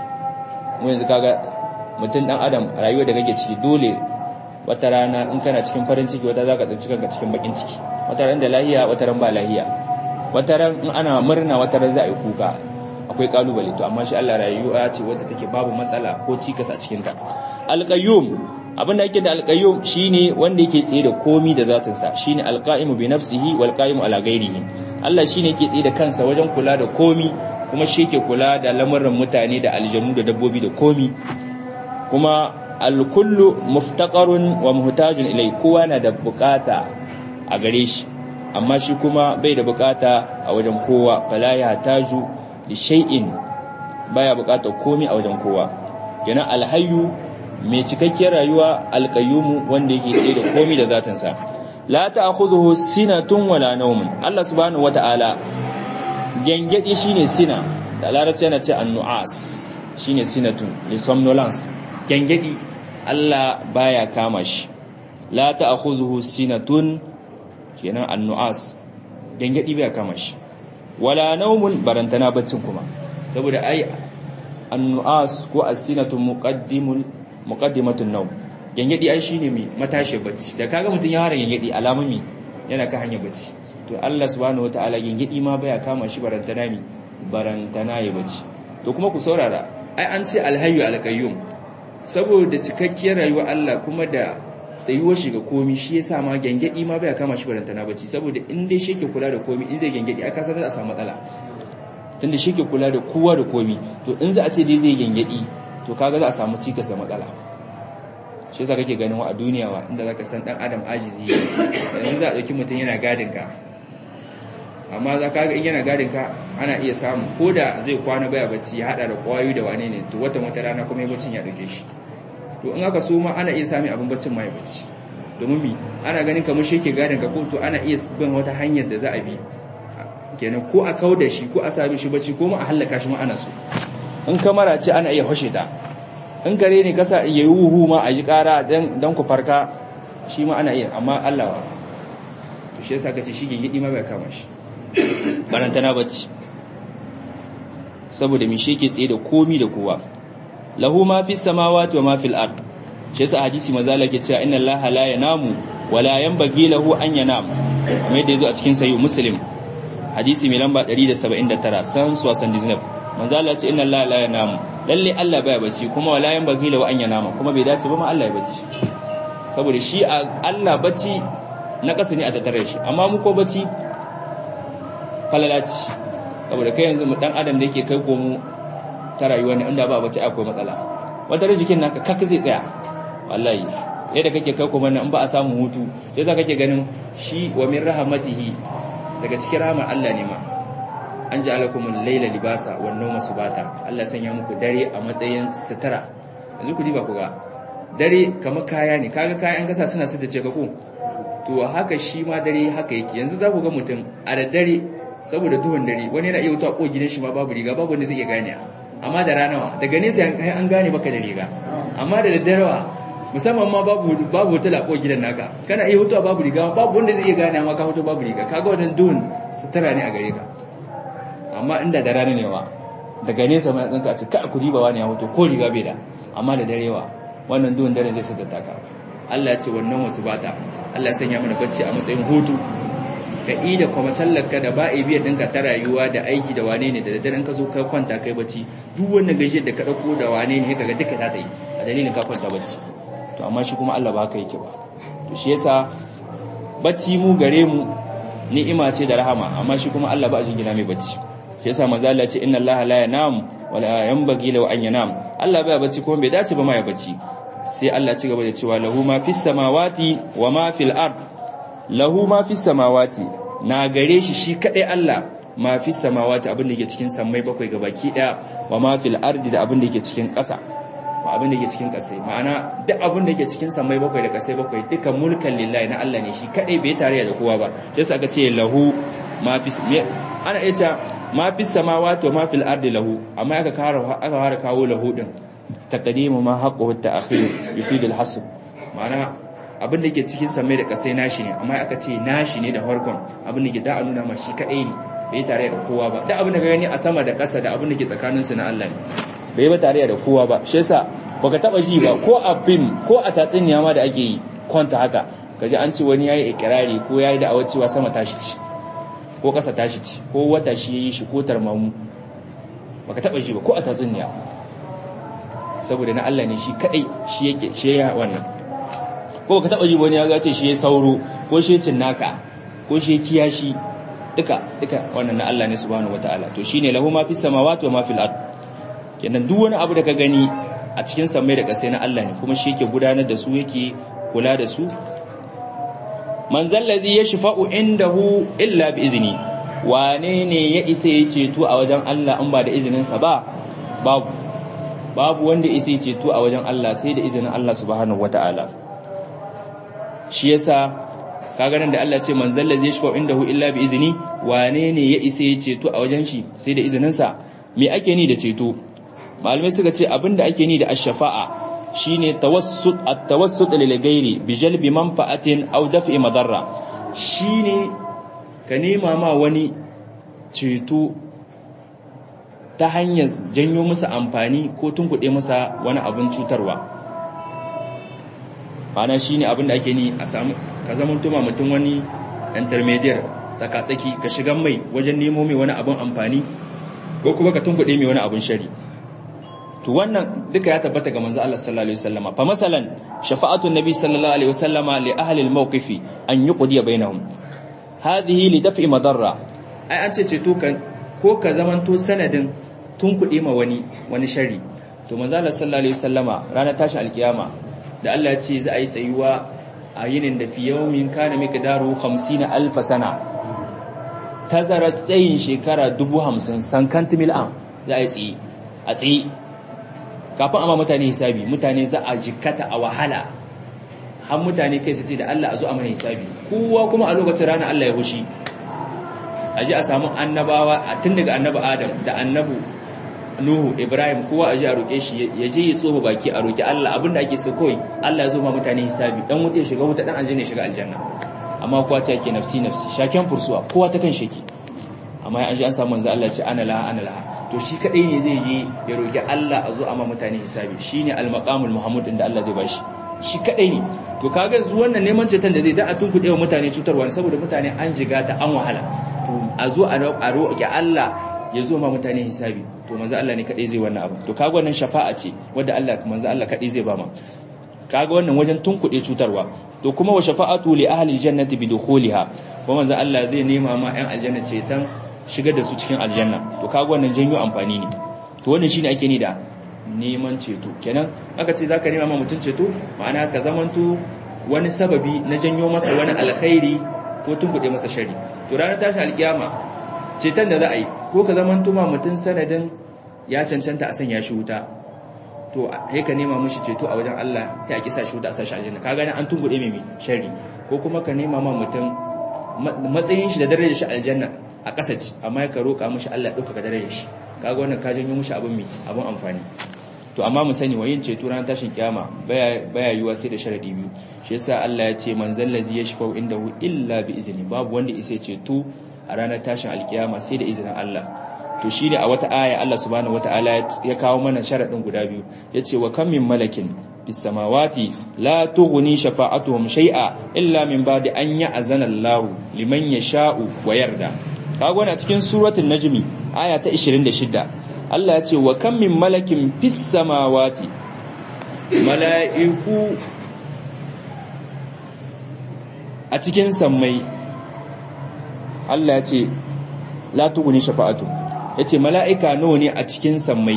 Speaker 1: mu yanzu kaga mutum dan adam rayuwa da kake ciki dole wata rana in kana cikin farin ciki wata zaka tsinci kanka cikin bakin ciki wata ran da lahiya wata ran ba lahiya wata ran in ana murna wata ran za a yi kuka akwai kalubale to amma shi Allah rayuwa ce wadda take babu matsala ko cikas a cikin ta alqayyum abin da yake da alqayyum shine wanda yake tsaye da komi da zatin sa shine alqaimu bi nafsihi wal qaimu ala ghairihi Allah shine yake tsaye da kansa wajen kula da komi kuma shi yake kula da lamarin mutane da aljanu da dabbobi da komi kuma alkullu muftaqarun wa muhtajun ilai kowa na da bukata a gare shi amma shi kuma bai da bukata a wajen kowa fala ya taju li shay'in baya bukata komai a wajen kowa kenan alhayyu mai cikakkiyar rayuwa alqayyumu wanda yake tsaye da komai da zatin sa la ta'khudhuhu sinatun wala nawmun Allah subhanahu wata'ala gengedi shine sina da larabci yana ce annu'as shine sinatun li somnolence gengedi Allah baya kama shi la ta'khudhuhu sinatun kenan annu'as gengedi baya kama shi wala naumun barantana baccin kuma saboda ai annu'as ko as-sinatu muqaddimul muqaddimatun nawm gengedi ai shine mi matashi bacci da kaga mutun ya fara gengedi alamami yana ka hanya bacci to Allah subhanahu wataala gengedi ma baya kama shi barantana mi barantana ya bacci to kuma ku saurara ai an ce alhayyu alqayyum saboda cikakkiyar rayuwar Allah kuma da tsayuwar shi ga komi shi yasa ma gengedi ma baya kama shi barantana bacci saboda in dai shi ke kula da komi in zai gengedi aka san za a samu matsala tunda shi ke kula da kowa da komi to in za a ce dai zai gengedi to kaga za a samu cikas da matsala shi yasa kake ganin wa a duniya wa inda zaka san dan adam ajizi yanzu za a dauki mutum yana gadin ka amma za ka ga in yana gadin ka ana iya samu ko da zai kwana baya bacci ya hada da kwayoyi da wane ne to wata wata rana kuma ya baccin ya dauke shi to in aka so ma ana iya sami abin baccin ma ya bacci domin mi ana ganin kamar shi ke gadin ka ko to ana iya bin wata hanyar da za a bi kenan ko a kau da shi ko a sami shi bacci ko ma a hallaka shi ma ana so in kamara ce ana iya hoshe ta in kare ne kasa iya yi wuhu ma a yi kara don ku farka shi ma ana iya amma allawa to shi yasa kace shi gingidi ma bai kama shi barantana bacci saboda mi shi ke tsaye da komi da kowa lahu ma fi samawati wa ma fil ard shi yasa hadisi mazala ke cewa inna allaha la yanamu wa la yanbaghi lahu an yanam kuma yadda yazo a cikin sahih muslim hadisi mai lamba 179 san suwasan diznab manzo Allah ce inna allaha la yanamu lalle Allah baya bacci kuma wala yanbaghi lahu an yanama kuma bai dace ba ma Allah ya bacci saboda shi Allah bacci na kasa ne a tattare shi amma mu ko bacci falalaci saboda kai yanzu mu dan adam da yake kai komo ta rayuwa ne inda ba bacci akwai matsala wata ran jikin naka kaka zai tsaya wallahi yadda kake kai komo nan in ba a samu hutu sai za kake ganin shi wa min rahmatihi daga cikin rahmar Allah ne ma an ji alakumul laila libasa wan nawma subata Allah sanya muku dare a matsayin sutura yanzu ku diba ku ga dare kamar kaya ne kaga kayan kasa suna su da ce ka ko to haka shi ma dare haka yake yanzu za ku ga mutum a da dare saboda duhun dare wani yana iya wuta ko gidan shi ma babu riga babu wanda zai iya gane amma da ranawa daga nesa an gane baka da riga amma da daddarawa musamman ma babu babu wuta lako gidan naka kana iya wuta babu riga babu wanda zai iya gane amma ka wuta babu riga kaga wannan duhun sutura ne a gare ka amma inda da rana ne wa daga nesa mai tsinka a ce ka ku riba wani ya hoto ko riga bai da amma da darewa wannan duhun dare zai sadda ka Allah ya ce wannan wasu bata Allah ya sanya mana bacci a matsayin hutu ka yi da kuma tallarka da ba a biya ɗinka ta rayuwa da aiki da wane ne da daddaren ka zo ka kwanta kai bacci duk wannan gajiyar da ka ɗauko da wane ne ka ga duka ta tsaye a dalilin ka kwanta bacci to amma shi kuma Allah ba haka yake ba to shi yasa bacci mu gare mu ni'ima ce da rahama amma shi kuma Allah ba a jingina mai bacci shi yasa manzo Allah ce inna Allah la yanam wa la yanbaghi lahu an yanam Allah bai bacci kuma bai dace ba ma ya bacci sai Allah ci gaba da cewa lahu ma fis samawati wa ma fil ard lahu ma fis samawati na gare shi shi kadai Allah ma fis samawati abin da yake cikin sammai bakwai gabaki daya wa ma fil ardi da abin da yake cikin ƙasa ma abin da yake cikin ƙasai ma'ana duk abin da yake cikin sammai bakwai da ƙasai bakwai duka mulkan lillahi na Allah ne shi kadai bai tare da kowa ba sai aka ce lahu ma fis ana ita ma fis samawati wa ma fil ardi lahu amma aka kara aka fara kawo lahu din taqdimu ma haqqu at-ta'khir yufid al-hasb ma'ana abin da ke cikin samai da kasai nashi ne amma aka ce nashi ne da farkon abin da ke da nuna ma shi kadai ne bai tare da kowa ba da abin da gani a sama da ƙasa da abin da ke tsakanin su na Allah ne bai ba tare da kowa ba shi yasa baka taba ji ba ko a film ko a tatsuniya ma da ake yi kwanta haka kaji an ce wani yayi ikrari ko yayi da cewa sama tashi ci ko ƙasa tashi ci ko wata shi yayi shi ko tarmamu baka taba ji ba ko a tatsuniya saboda na Allah ne shi kadai shi yake shi ya wannan ko ka taba ji wani ya ga ce shi ya sauro ko shi cin naka ko shi kiyashi duka duka wannan na Allah ne subhanahu wataala to shine lahu ma fis samawati wa ma fil ard kenan duk wani abu da ka gani a cikin samai da kasai na Allah ne kuma shi yake gudanar da su yake kula da su man zallazi yashfa'u indahu illa bi izni wane ne ya isa ya ceto a wajen Allah in ba da izinin sa ba babu babu wanda isa ya ceto a wajen Allah sai da izinin Allah subhanahu wataala shi yasa kaga nan da Allah ce man zalla zai shifa indahu illa bi izni wane ne ya isa ya ceto a wajen shi sai da izinin sa me ake ni da ceto malamai suka ce abinda ake ni da ash-shafa'a shine tawassut at-tawassut lil ghairi bi jalbi manfa'atin aw daf'i madarra shine ka nema ma wani ceto ta hanyar janyo masa amfani ko tunkuɗe masa wani abin cutarwa ana shi ne abin da ake ni a samu ka zama tuma mutum wani intermediate tsakatsaki ka shiga mai wajen nemo mai wani abin amfani ko kuma ka tunkuɗe mai wani abin shari to wannan duka ya tabbata ga manzo Allah sallallahu alaihi wasallama fa masalan shafa'atu nabi sallallahu alaihi wasallama li ahli al-mawqifi an yuqdiya bainahum hadhihi li daf'i madarra ai an ce ce to kan ko ka zamanto sanadin tunkuɗe ma wani wani shari to manzo Allah sallallahu alaihi wasallama ranar tashi alkiyama da Allah ya ce za a yi tsayuwa a yinin da fi yawmin kana miqdaru 50 alf sana tazara tsayin shekara 50 sankanti mil'an za a yi tsaye a tsaye kafin amma mutane hisabi mutane za a jikata a wahala har mutane kai su ce da Allah a zo a mana hisabi kowa kuma a lokacin rana Allah ya hushi a ji a samu annabawa tun daga annabi Adam da annabu Nuhu Ibrahim kowa a ji a roƙe shi ya je ya tsoba baki a roƙi Allah abinda ake so kawai Allah ya zo ma mutane hisabi dan wuta ya shiga wuta dan aljanna ya shiga aljanna amma kowa ce yake nafsi nafsi shaken fursuwa kowa ta kan sheki amma an ji an samu manzo Allah ya ce ana laha ana laha to shi kadai ne zai je ya roƙi Allah a zo a ma mutane hisabi shine al-maqamul mahmud inda Allah zai bashi shi kadai ne to kaga yanzu wannan neman ceton da zai da a tunkuɗe wa mutane cutarwa saboda mutane an jiga ta an wahala to a zo a roƙi Allah ya zo ma mutane hisabi to manzo Allah ne kadai zai wannan abu to kaga wannan shafa'a ce wanda Allah manzo Allah kadai zai ba ma kaga wannan wajen tunkuɗe cutarwa to kuma wa shafa'atu li ahli aljannati bi dukhuliha kuma manzo Allah zai nema ma ƴan aljanna ceton shigar da su cikin aljanna to kaga wannan janyo amfani ne to wannan shine ake ni da neman ceto kenan aka ce zaka nema ma mutun ceto ma'ana ka zamanto wani sababi na janyo masa wani alkhairi ko tunkuɗe masa shari to ranar tashi alkiyama ceton da za a yi ko ka zamanto ma mutun sanadin ya cancanta a sanya shi wuta to sai ka nema mishi ceto a wajen Allah sai a kisa shi wuta a sashi aljanna ka gani an tunkuɗe mai shari ko kuma ka nema ma mutum matsayin shi da darajar shi aljanna a ƙasa ce amma ka roƙa mishi Allah ya ɗaukaka darajar shi kaga wannan ka janyo mishi abin mai abin amfani to amma mu sani wa yin ceto ran tashin kiyama baya baya yiwa sai da sharadi biyu shi yasa Allah ya ce man zallazi yashfau indahu illa bi izni babu wanda isa ceto a ranar tashin alkiyama sai da izinin Allah to shine a wata aya Allah subhanahu wataala ya kawo mana sharadin guda biyu yace wa kam min malakin bis samawati la tughni shafa'atuhum shay'a illa min ba'di an ya'zana Allah liman yasha'u wa yarda kaga wannan cikin suratul najmi aya ta 26 Allah ya ce wa kam min malakin fis samawati mala'iku a cikin sammai Allah ya ce la tughni shafa'atuhum yace mala'ika nawa ne a cikin sammai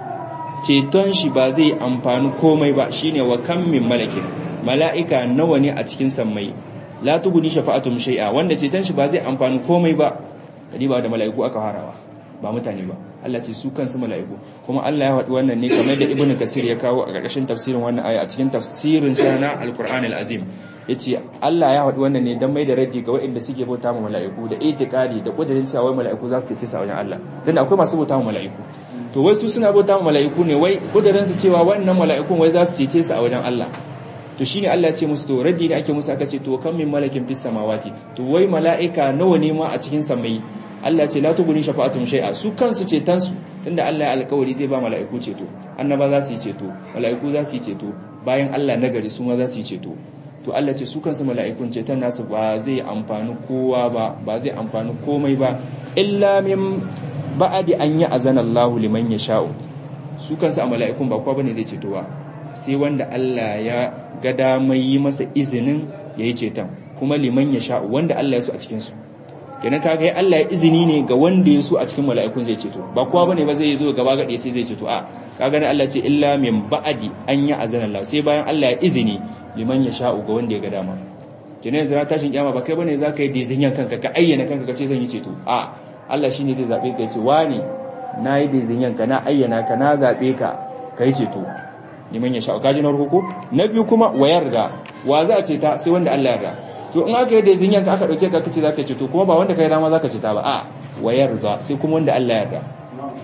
Speaker 1: ceton shi ba zai amfani komai ba shine wa kam min malakin mala'ika nawa ne a cikin sammai la tuguni shafa'atum shay'a wanda ceton shi ba zai amfani komai ba kadi ba da mala'iku aka harawa ba mutane ba Allah ce su kansu mala'iku kuma Allah ya faɗi wannan ne kamar da Ibn Kasir ya kawo a ƙarƙashin tafsirin wannan aya a cikin tafsirin sa na Al-Qur'an Al-Azim yace Allah ya faɗi wannan ne dan mai da raddi ga waɗanda suke bauta ma mala'iku da itikadi da kudirin cewa wai mala'iku za su ce sa wajen Allah dan akwai masu bauta ma mala'iku to wai su suna bauta ma mala'iku ne wai kudirin su cewa wannan mala'ikun wai za su cece su a wajen Allah to shine Allah ya ce musu to raddi ne ake musu aka ce to kan min malakin fis samawati to wai mala'ika nawa ne ma a cikin samai Allah ce la tuguni shafa'atun shay'a su kansu ceton su tunda Allah ya alƙawari zai ba mala'iku ceto annaba za su yi ceto mala'iku za su yi ceto bayan Allah nagari su ma za su yi ceto to Allah ce su kansu mala'ikun ceton nasu ba zai amfani kowa ba ba zai amfani komai ba illa min ba'adi an yi azana Allah liman yasha'u su kansu a mala'ikun ba kowa bane zai ceto ba sai wanda Allah ya ga damar yi masa izinin yayi ceton kuma liman yasha'u wanda Allah ya so a cikin su kenan kaga ya Allah ya izini ne ga wanda ya so a cikin mala'ikun zai ceto ba kowa bane ba zai zo gaba gadi ya ce zai ceto a kaga ne Allah ce illa min ba'di an ya azana Allah sai bayan Allah ya izini liman ya sha'u ga wanda ya ga dama kenan yanzu tashin kiyama ba kai bane zaka yi dizinyan kanka ka ayyana kanka ka ce zan yi ceto a Allah shine zai zabe ka ya ce wani nayi dizinyan ka na ayyana ka na zabe ka kai ceto liman ya sha'u kaji na ruku na biyu kuma wayar da wa za a ce ta sai wanda Allah ya yarda to in aka yi da zinyan ka aka dauke ka kace zaka ce to kuma ba wanda kai dama zaka ce ta ba a wayar da sai kuma wanda Allah ya yarda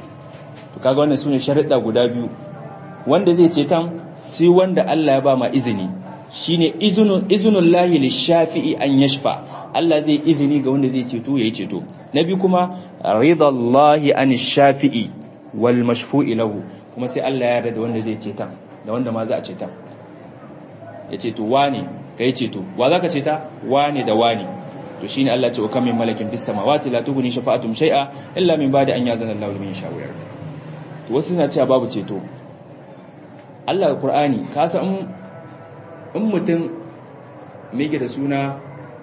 Speaker 1: to kaga wannan sune sharuɗa guda biyu wanda zai ce tan sai wanda Allah ya ba ma izini shine izunun izunullahi lishafi'i an yashfa Allah zai izini ga wanda zai ceto yayi ceto na biyu kuma ridallahi an shafi'i wal mashfu'i lahu kuma sai Allah ya yarda da wanda zai ceta da wanda ma za a ceta ya ce to wane kai ceto wa zaka ceta wane da wane to shine Allah ce wa kam min malakin fis samawati la tughni shafa'atum shay'a illa min ba'di an yazana Allahu liman yasha'u to wasu suna cewa babu ceto Allah Qur'ani ka san in mutum me yake da suna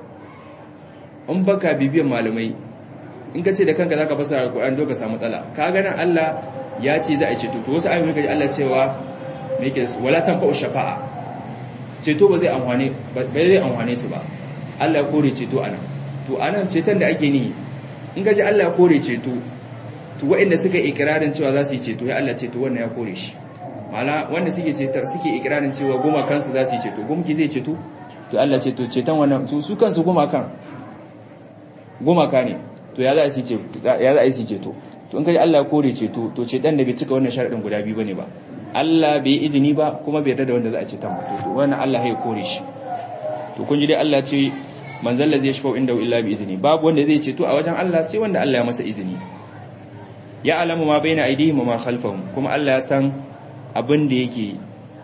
Speaker 1: in baka bibiyan malamai in ka ce da kanka zaka fasara Qur'ani doka samu matsala ka ga nan Allah ya ce za a ceto to wasu ayoyi kaji Allah cewa me yake wala tanfa'u shafa'a ceto ba zai amfane ba zai amfane su ba Allah ya kore ceto anan to anan ceton da ake ni in gaji Allah ya kore ceto to waɗanda suka ikirarin cewa za su yi ceto ya Allah ceto wannan ya kore shi mala wanda suke cetar suke ikirarin cewa goma kansu za su yi ceto gumki zai ceto to Allah ce to ceton wannan su su kansu goma kan goma ka ne to ya za a yi ceto ya za a yi ceto to in kaji Allah ya kore ceto to ceton da bai cika wannan sharadin guda biyu bane ba Allah bai izini ba kuma bai yarda da wanda za a ceton ba to wannan Allah ya kore shi to kun ji dai Allah ce manzal ladzi yashfa'u inda illa bi izini babu wanda zai ceto a wajen Allah sai wanda Allah ya masa izini ya alamu ma baina aidihim wa ma khalfahum kuma Allah ya san abin da yake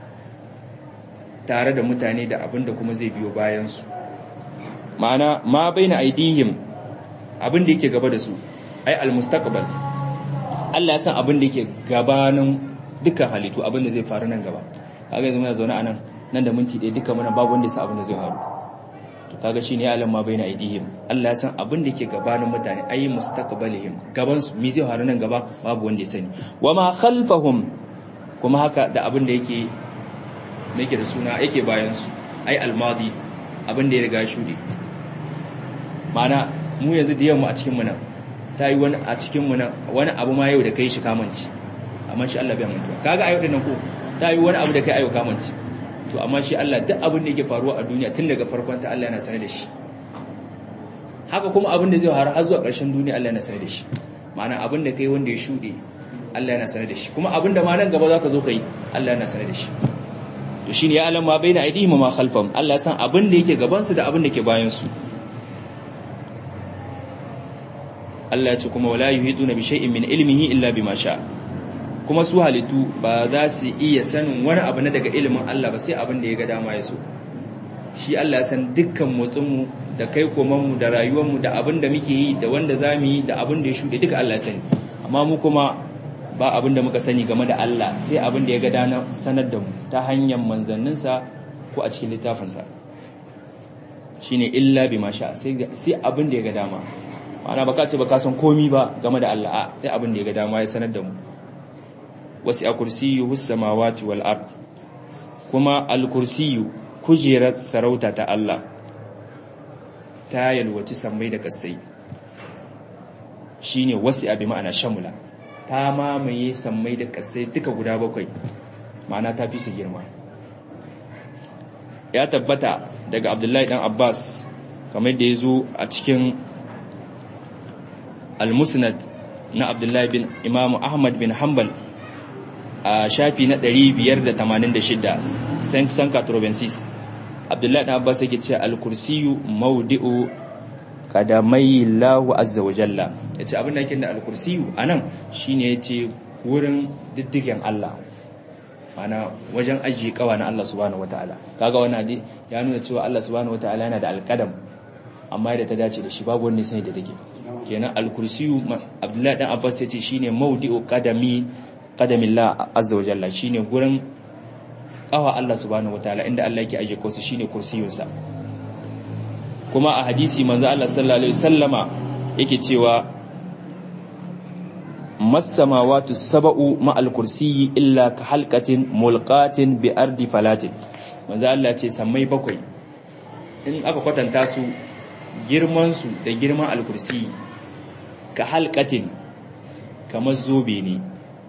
Speaker 1: tare da mutane da abin da kuma zai biyo bayan su ma'ana ma baina aidihim abin da yake gaba da su ai almustaqbal Allah ya san abin da yake gabanin dukkan halittu abin da zai faru nan gaba kaga yanzu muna zaune anan nan da minti ɗaya dukkan muna babu wanda ya san abin da zai faru to kaga shine ya alamma baina aidihim Allah ya san abin da yake gabanin mutane ai mustaqbalihim gaban su me zai faru nan gaba babu wanda ya sani wama khalfahum kuma haka da abin da yake yake da suna yake bayan su ai almadi abin da ya riga shuɗe ma'ana mu yanzu da yamma a cikin mu nan ta yi wani a cikin mu nan wani abu ma yau da kai shi kamanci amma shi Allah bai mantuwa kaga ayo dinnan ko ta yi wani abu da kai ayo kamanci to amma shi Allah duk abin da yake faruwa a duniya tun daga farkon ta Allah yana sanar da shi haka kuma abin da zai faru har zuwa ƙarshen duniya Allah yana sanar da shi ma'ana abin da kai wanda ya shuɗe Allah yana sanar da shi kuma abin da ma nan gaba zaka zo kai Allah yana sanar da shi to shine ya alam ma baina aidihim ma khalfahum Allah ya san abin da yake gaban su da abin da ke bayan su Allah ya ce kuma wala yuhiduna bi shay'in min ilmihi illa bima sha kuma su halittu ba za su iya sanin wani abu na daga ilimin Allah ba sai abin da ya ga dama ya so shi Allah ya san dukkan motsin mu da kai koman mu da rayuwar mu da abin da muke yi da wanda zamu yi da abin da ya shude duka Allah ya sani amma mu kuma ba abin da muka sani game da Allah sai abin da ya ga dana sanar da mu ta hanyar manzanninsa ko a cikin littafinsa shine illa bima sha sai abin da ya ga dama ma'ana baka ce baka san komi ba game da Allah a sai abin da ya ga dama ya sanar da mu wasi a kursiyyu samawati wal ard kuma al kursiyyu kujerar sarauta ta Allah ta yalwaci sammai da kasai shine wasi abi ma'ana shamula ta mamaye sammai da kasai duka guda bakwai ma'ana ta fi su girma ya tabbata daga abdullahi dan abbas kamar da ya zo a cikin al-musnad na abdullahi bin imamu ahmad bin hanbal a shafi na 586 san katrobensis abdullahi dan abbas yake ce al-kursiyu maudi'u kadamai lahu azza wa jalla ya ce abin da yake da al-kursiyu a nan shi ne ya ce wurin diddigen Allah mana wajen ajiye kawa na Allah subhanahu wataala kaga wani ya nuna cewa Allah subhanahu wataala yana da alƙadam amma da ta dace da shi babu wanda sai da take kenan al-kursiyu Abdullahi dan Abbas ya ce shine maudi'u qadami qadamillah azza wa jalla shine gurin kawa Allah subhanahu wataala inda Allah yake ajiye kosu shine kursiyunsa kuma a hadisi manzo Allah sallallahu alaihi wasallama yake cewa masamawatu sab'u ma'al kursiyyi illa ka halqatin mulqatin bi ardi falatin manzo Allah ce sammai bakwai in aka kwatanta su girman su da girman al-kursi ka halqatin kamar zobe ne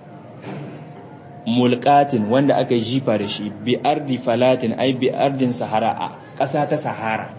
Speaker 1: mulqatin wanda aka jifa da shi bi ardi falatin ai bi ardin sahara a ƙasa ta sahara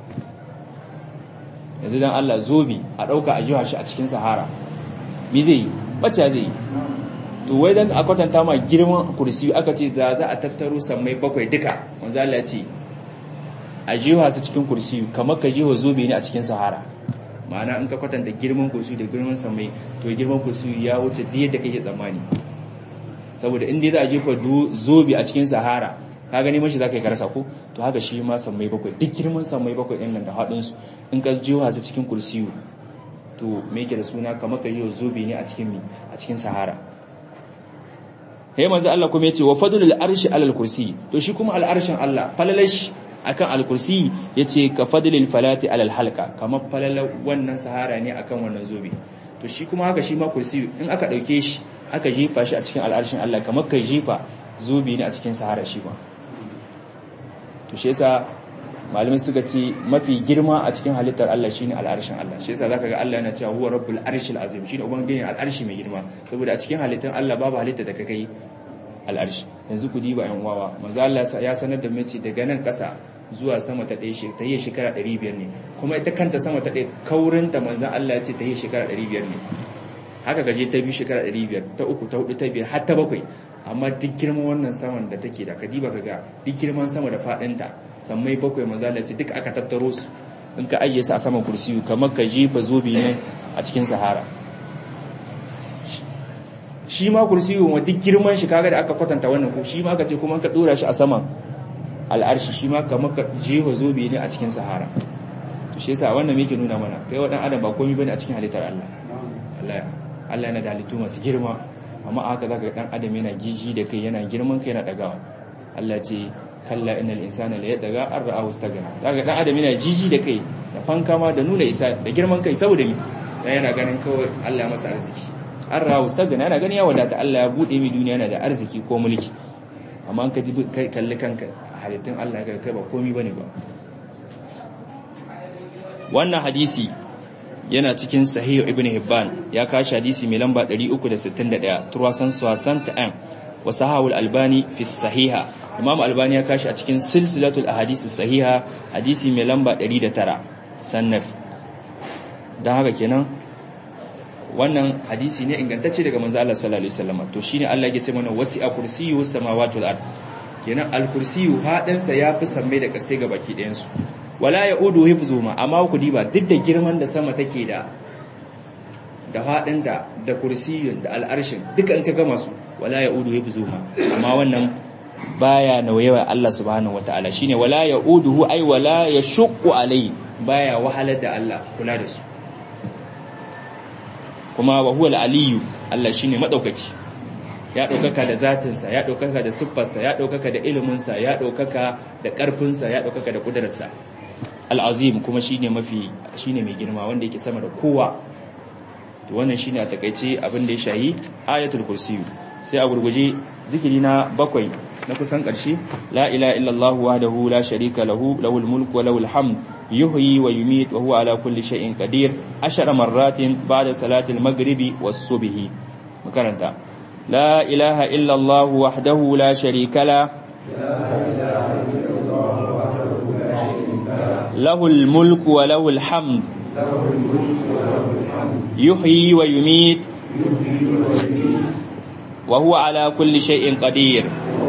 Speaker 1: yanzu dan Allah zobe a ɗauka a jiwa shi a cikin sahara mi zai yi bacci zai yi to wai dan a kwatanta ma girman kursi aka ce za za a tattaro sammai bakwai duka wanzu Allah ce a jiwa su cikin kursi kamar ka jiwa zobe ne a cikin sahara ma'ana in ka kwatanta girman kursi da girman sammai to girman kursi ya wuce duk yadda kake tsammani saboda in dai za a jefa zobe a cikin sahara ka gani mashi za ka yi karasa ko to haka shi ma sammai bakwai duk girman sammai bakwai ɗin nan da haɗinsu in ka jiwa su cikin kursiyu to me yake da suna kamar ka jiwa zobe ne a cikin mi a cikin sahara hey manzo Allah kuma yace wa fadlul arshi alal kursi to shi kuma al arshin Allah falalash akan al kursi yace ka fadlil falati alal halqa kamar falala wannan sahara ne akan wannan zobe to shi kuma haka shi ma kursi in aka dauke shi aka jefa shi a cikin al arshin Allah kamar ka jefa zobe ne a cikin sahara shi ba to to shi yasa malamai suka ce mafi girma a cikin halittar Allah shine al'arshin Allah shi yasa zaka ga Allah yana cewa huwa rabbul arshil azim shine ubangiji al'arshi mai girma saboda a cikin halittar Allah babu halitta da kai al'arshi yanzu ku diba yan uwawa manzo Allah ya sanar da mace daga nan kasa zuwa sama ta ɗaya ta yi shekara 500 ne kuma ita kanta sama ta ɗaya kaurinta manzo Allah ya ce ta yi shekara 500 ne haka gaje ta biyu shekara 500 ta uku ta hudu ta biyar har ta bakwai amma duk girman wannan saman da take da kadiba kaga duk girman sama da fadinta sammai bakwai manzo Allah ce duk aka tattaro su in ka ajiye su a saman kursiyu kamar ka jefa zobe ne a cikin sahara shi ma kursiyu wa duk girman shi kaga da aka kwatanta wannan ko shi ma aka ce kuma ka dora shi a saman al'arshi shi ma kamar ka jefa zobe ne a cikin sahara to shi yasa wannan yake nuna mana kai wa dan adam ba komai bane a cikin halittar Allah Allah Allah yana da halittu masu girma amma haka zaka ga dan adam yana jiji da kai yana girman kai yana dagawa Allah ce kalla innal insana la yadaga an ra'ahu istaghna zaka dan adam yana jiji da kai da fankama da nuna isa da girman kai saboda mi dan yana ganin kawai Allah ya masa arziki an ra'ahu istaghna yana ganin ya wadata Allah ya bude mi duniya yana da arziki ko mulki amma an ka ji kalli kanka halittun Allah ya kai ba komai bane ba wannan hadisi yana cikin sahih ibn hibban ya kashi hadisi mai lamba 361 turwasan suwasan ta'am wa sahawul albani fi sahiha imam albani ya kashi a cikin silsilatul ahadisi sahiha hadisi mai lamba 109 sannaf dan haka kenan wannan hadisi ne ingantacce daga manzo Allah sallallahu alaihi wasallam to shine Allah ya ce mana wasi'a kursiyyu samawati wal ard kenan al kursiyyu hadin sa yafi samme da kasai ga baki ɗayan su wala ya udu hifzuma amma ku diba duk da girman da sama take da da fadin da da kursiyun da al'arshin duka in ka gama su wala ya udu hifzuma amma wannan baya nauyewa Allah subhanahu wataala shine wala ya uduhu ai wala ya shuqqu alai baya wahalar da Allah kula da su kuma wa huwa al-aliyyu Allah shine madaukaki ya ɗaukaka da zatinsa ya ɗaukaka da siffarsa ya ɗaukaka da iliminsa ya ɗaukaka da ƙarfinsa ya ɗaukaka da ƙudurarsa al'azim kuma shine mafi shine mai girma wanda yake sama da kowa to wannan shine a takaice abin da ya shayi ayatul kursiyu sai a gurguje zikiri na bakwai na kusan ƙarshe la ilaha illallah wahdahu la sharika lahu lahul mulku wa lahul hamd yuhyi wa yumit wa huwa ala kulli shay'in qadir ashara marratin ba'da salatil maghribi was subhi makaranta la ilaha illallah wahdahu la sharika la له الملك وله الحمد يحيي ويميت وهو على كل شيء قدير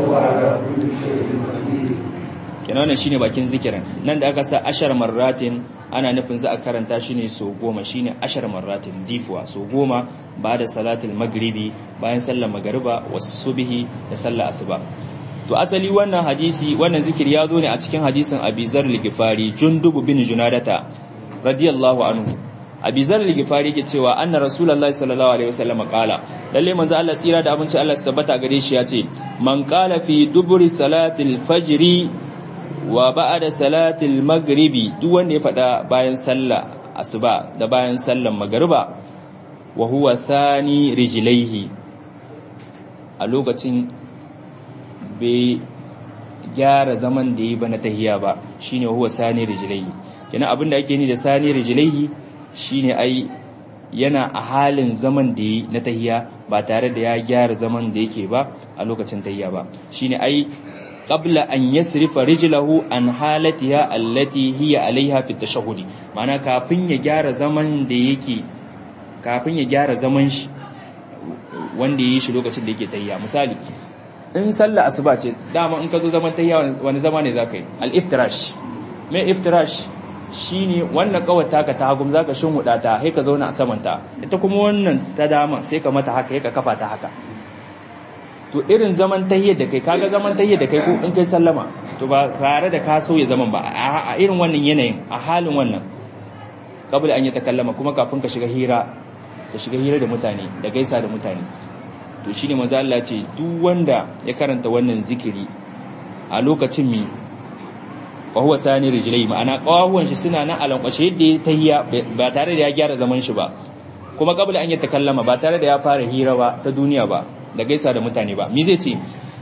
Speaker 1: kenan wannan shine bakin zikirin nan da aka sa ashar marratin ana nufin za a karanta shi ne so goma shine ashar marratin difuwa so goma ba da salatul magribi bayan sallar magariba wasu subihi da sallar asuba to asali wannan hadisi wannan zikiri ya zo ne a cikin hadisin abizar ligifari jundubu bin junadata radiyallahu anhu abizar ligifari ke cewa anna rasulullahi sallallahu alaihi wasallam kala lalle manzo Allah tsira da abinci Allah tabbata gare shi ya ce man qala fi duburi salatil fajri wa ba'da salatil maghribi duk wanda ya fada bayan sallah asuba da bayan sallan magriba wa huwa thani rijlaihi a lokacin bai gyara zaman da yi ba na tahiya ba shine huwa sani rijlaihi kenan abin da ake ni da sani rijlaihi shine ai yana a halin zaman da yi na tahiya ba tare da ya gyara zaman da yake ba a lokacin tahiya ba shine ai qabla an yasrifa rijlahu an halatiha allati hiya alaiha fi tashahhudi ma'ana kafin ya gyara zaman da yake kafin ya gyara zaman shi wanda yi shi lokacin da yake tahiya misali in sallah asuba ce dama in ka zo zaman tayya wani zama ne zaka yi al-iftirash me iftirash shine wannan kawar taka ta hagum zaka shinhuda ta sai ka zauna a saman ta ita kuma wannan ta dama sai ka mata haka sai ka kafa ta haka to irin zaman tahiyyar da kai kaga zaman tahiyyar da kai ko in kai sallama to ba tare da ka sauya zaman ba a irin wannan yanayin a halin wannan kabul an yi takallama kuma kafin ka shiga hira ka shiga hira da mutane da gaisa da mutane to shi ne maza Allah ce duk wanda ya karanta wannan zikiri a lokacin mi wa huwa sani rijlai ma'ana kawahuwan shi suna nan alankwashe yadda ya tahiya ba tare da ya gyara zaman shi ba kuma kabla an yi takallama ba tare da ya fara hira ba ta duniya ba da gaisa da mutane ba mi zai ce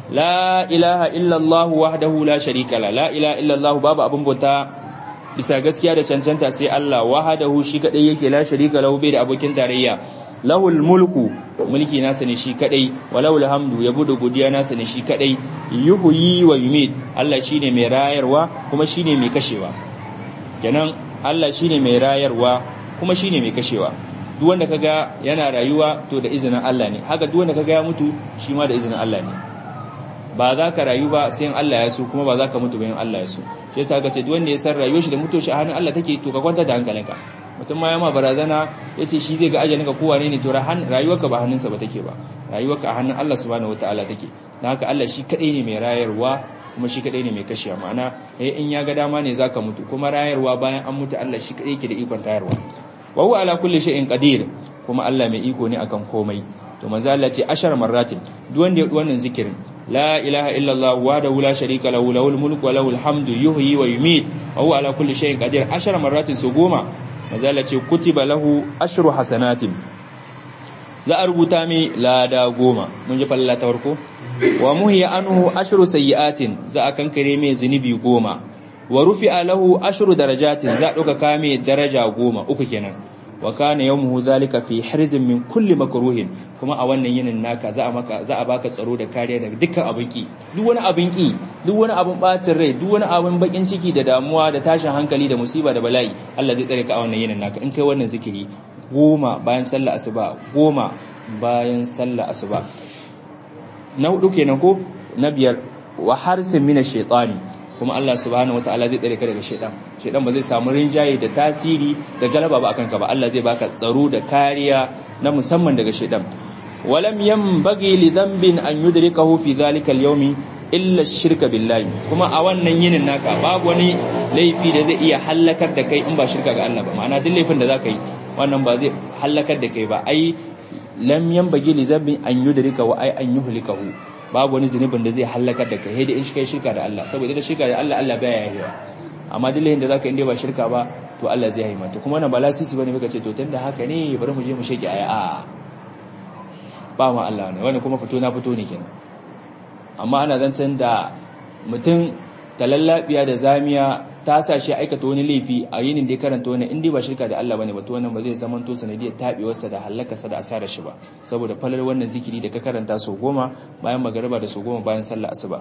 Speaker 1: la ilaha illallah wahdahu la sharika la la ilaha illallah babu abin bauta bisa gaskiya da cancanta sai Allah wahdahu shi kadai yake la sharika lahu bai da abokin tarayya lahul mulku mulki nasa ne shi kadai walahul hamdu yabo da godiya nasa ne shi kadai yuhyi wa yumit Allah shine mai rayarwa kuma shine mai kashewa kenan Allah shine mai rayarwa kuma shine mai kashewa duk wanda kaga yana rayuwa to da izinin Allah ne haka duk wanda kaga ya mutu shi ma da izinin Allah ne ba za ka rayu ba sai in Allah ya so kuma ba za ka mutu ba in Allah ya so shi yasa aka ce duk wanda ya san rayuwar shi da mutuwar shi a hannun Allah take to ka kwanta da hankalinka mutum ma ya ma barazana ya ce shi zai ga ajalinka ko wane ne to rayuwarka ba hannunsa ba take ba rayuwarka a hannun Allah subhanahu wataala take dan haka Allah shi kadai ne mai rayarwa kuma shi kadai ne mai kashewa ma'ana eh in ya ga dama ne zaka mutu kuma rayarwa bayan an mutu Allah shi kadai yake da ikon tayarwa wa huwa ala kulli shay'in qadir kuma Allah mai iko ne akan komai to manzo Allah ce ashar marratin duk wanda ya wannan zikirin la ilaha illallah wahdahu la sharika lahu lahul mulku wa lahul hamdu yuhyi wa yumiit wa huwa ala kulli shay'in qadir ashar marratin su goma manzo Allah ce kutiba lahu ashru hasanatin za a rubuta mai lada goma mun ji falla ta farko wa muhiya anhu ashru sayyi'atin za a kankare mai zunubi goma wa rufi'a lahu ashru darajatin za a dauka kame daraja goma uku kenan wa kana yawmuhu zalika fi hirzin min kulli makruhin kuma a wannan yinin naka za a maka za a baka tsaro da kariya daga dukkan abin ki duk wani abin ki duk wani abin bacin rai duk wani abin bakin ciki da damuwa da tashin hankali da musiba da bala'i Allah zai tsare ka a wannan yinin naka in kai wannan zikiri goma bayan sallar asuba goma bayan sallar asuba na hudu kenan ko na biyar wa harsin mina shaitani kuma Allah subhanahu wataala zai tsare ka daga shaitan shaitan ba zai samu rinjaye da tasiri da galaba ba akan ka ba Allah zai baka tsaro da kariya na musamman daga shaitan walam yanbaghi li dhanbin an yudrikahu fi dhalika al-yawmi illa shirka billahi kuma a wannan yinin naka babu wani laifi da zai iya halakar da kai in ba shirka ga Allah ba ma'ana duk laifin da zaka yi wannan ba zai halakar da kai ba ai lam yanbaghi li dhanbin an yudrika wa ai an yuhlikahu babu wani zunubin da zai halakar da kai da in shi kai shirka da Allah saboda da shirka da Allah Allah baya yahewa amma duk laifin da zaka inda ba shirka ba to Allah zai yahi mata kuma wannan ba lasisi bane muka ce to tunda haka ne bari mu je mu shege aya a ba ma Allah ne wannan kuma fito na fito ne kenan amma ana zancen da mutum talallabiya da zamiya ta sa shi aikata wani laifi a yinin da ya karanta wani inda ba shirka da Allah bane ba to wannan ba zai zama to sanadiyar tabewarsa da halakarsa da asarar shi ba saboda falar wannan zikiri da ka karanta so goma bayan magariba da so goma bayan sallar asuba